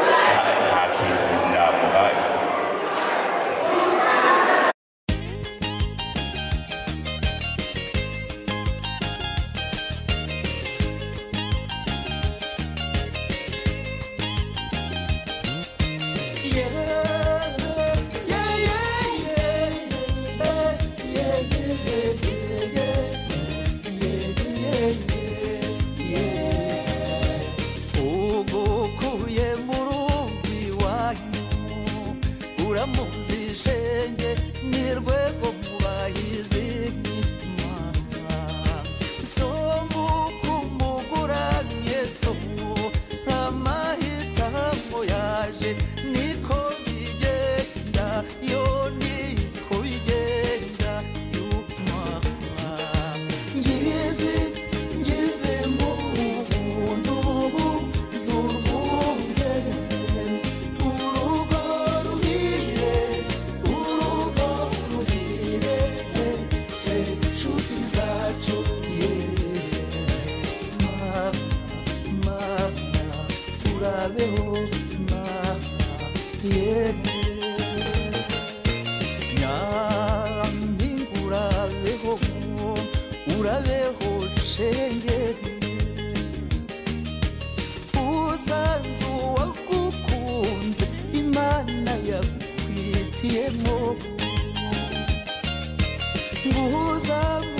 nta- nta kintu namuhaye ugukuye mu rumbi wanyu uramuzi shenge ni rwego mubahizi nk'imana sombu kumuguramye somu amahitamo yaje niko bigenda yo niko bigenda y'umwana ngizi ngize mu buntu z'urwunge urugo ruhire urugo ruhire se nshuti zacu ye ma ma ma urabeho ma ye nyampinga urabeho urabeho shenge usanze uwagukunze imana yagukwitiyemo nguhuza mu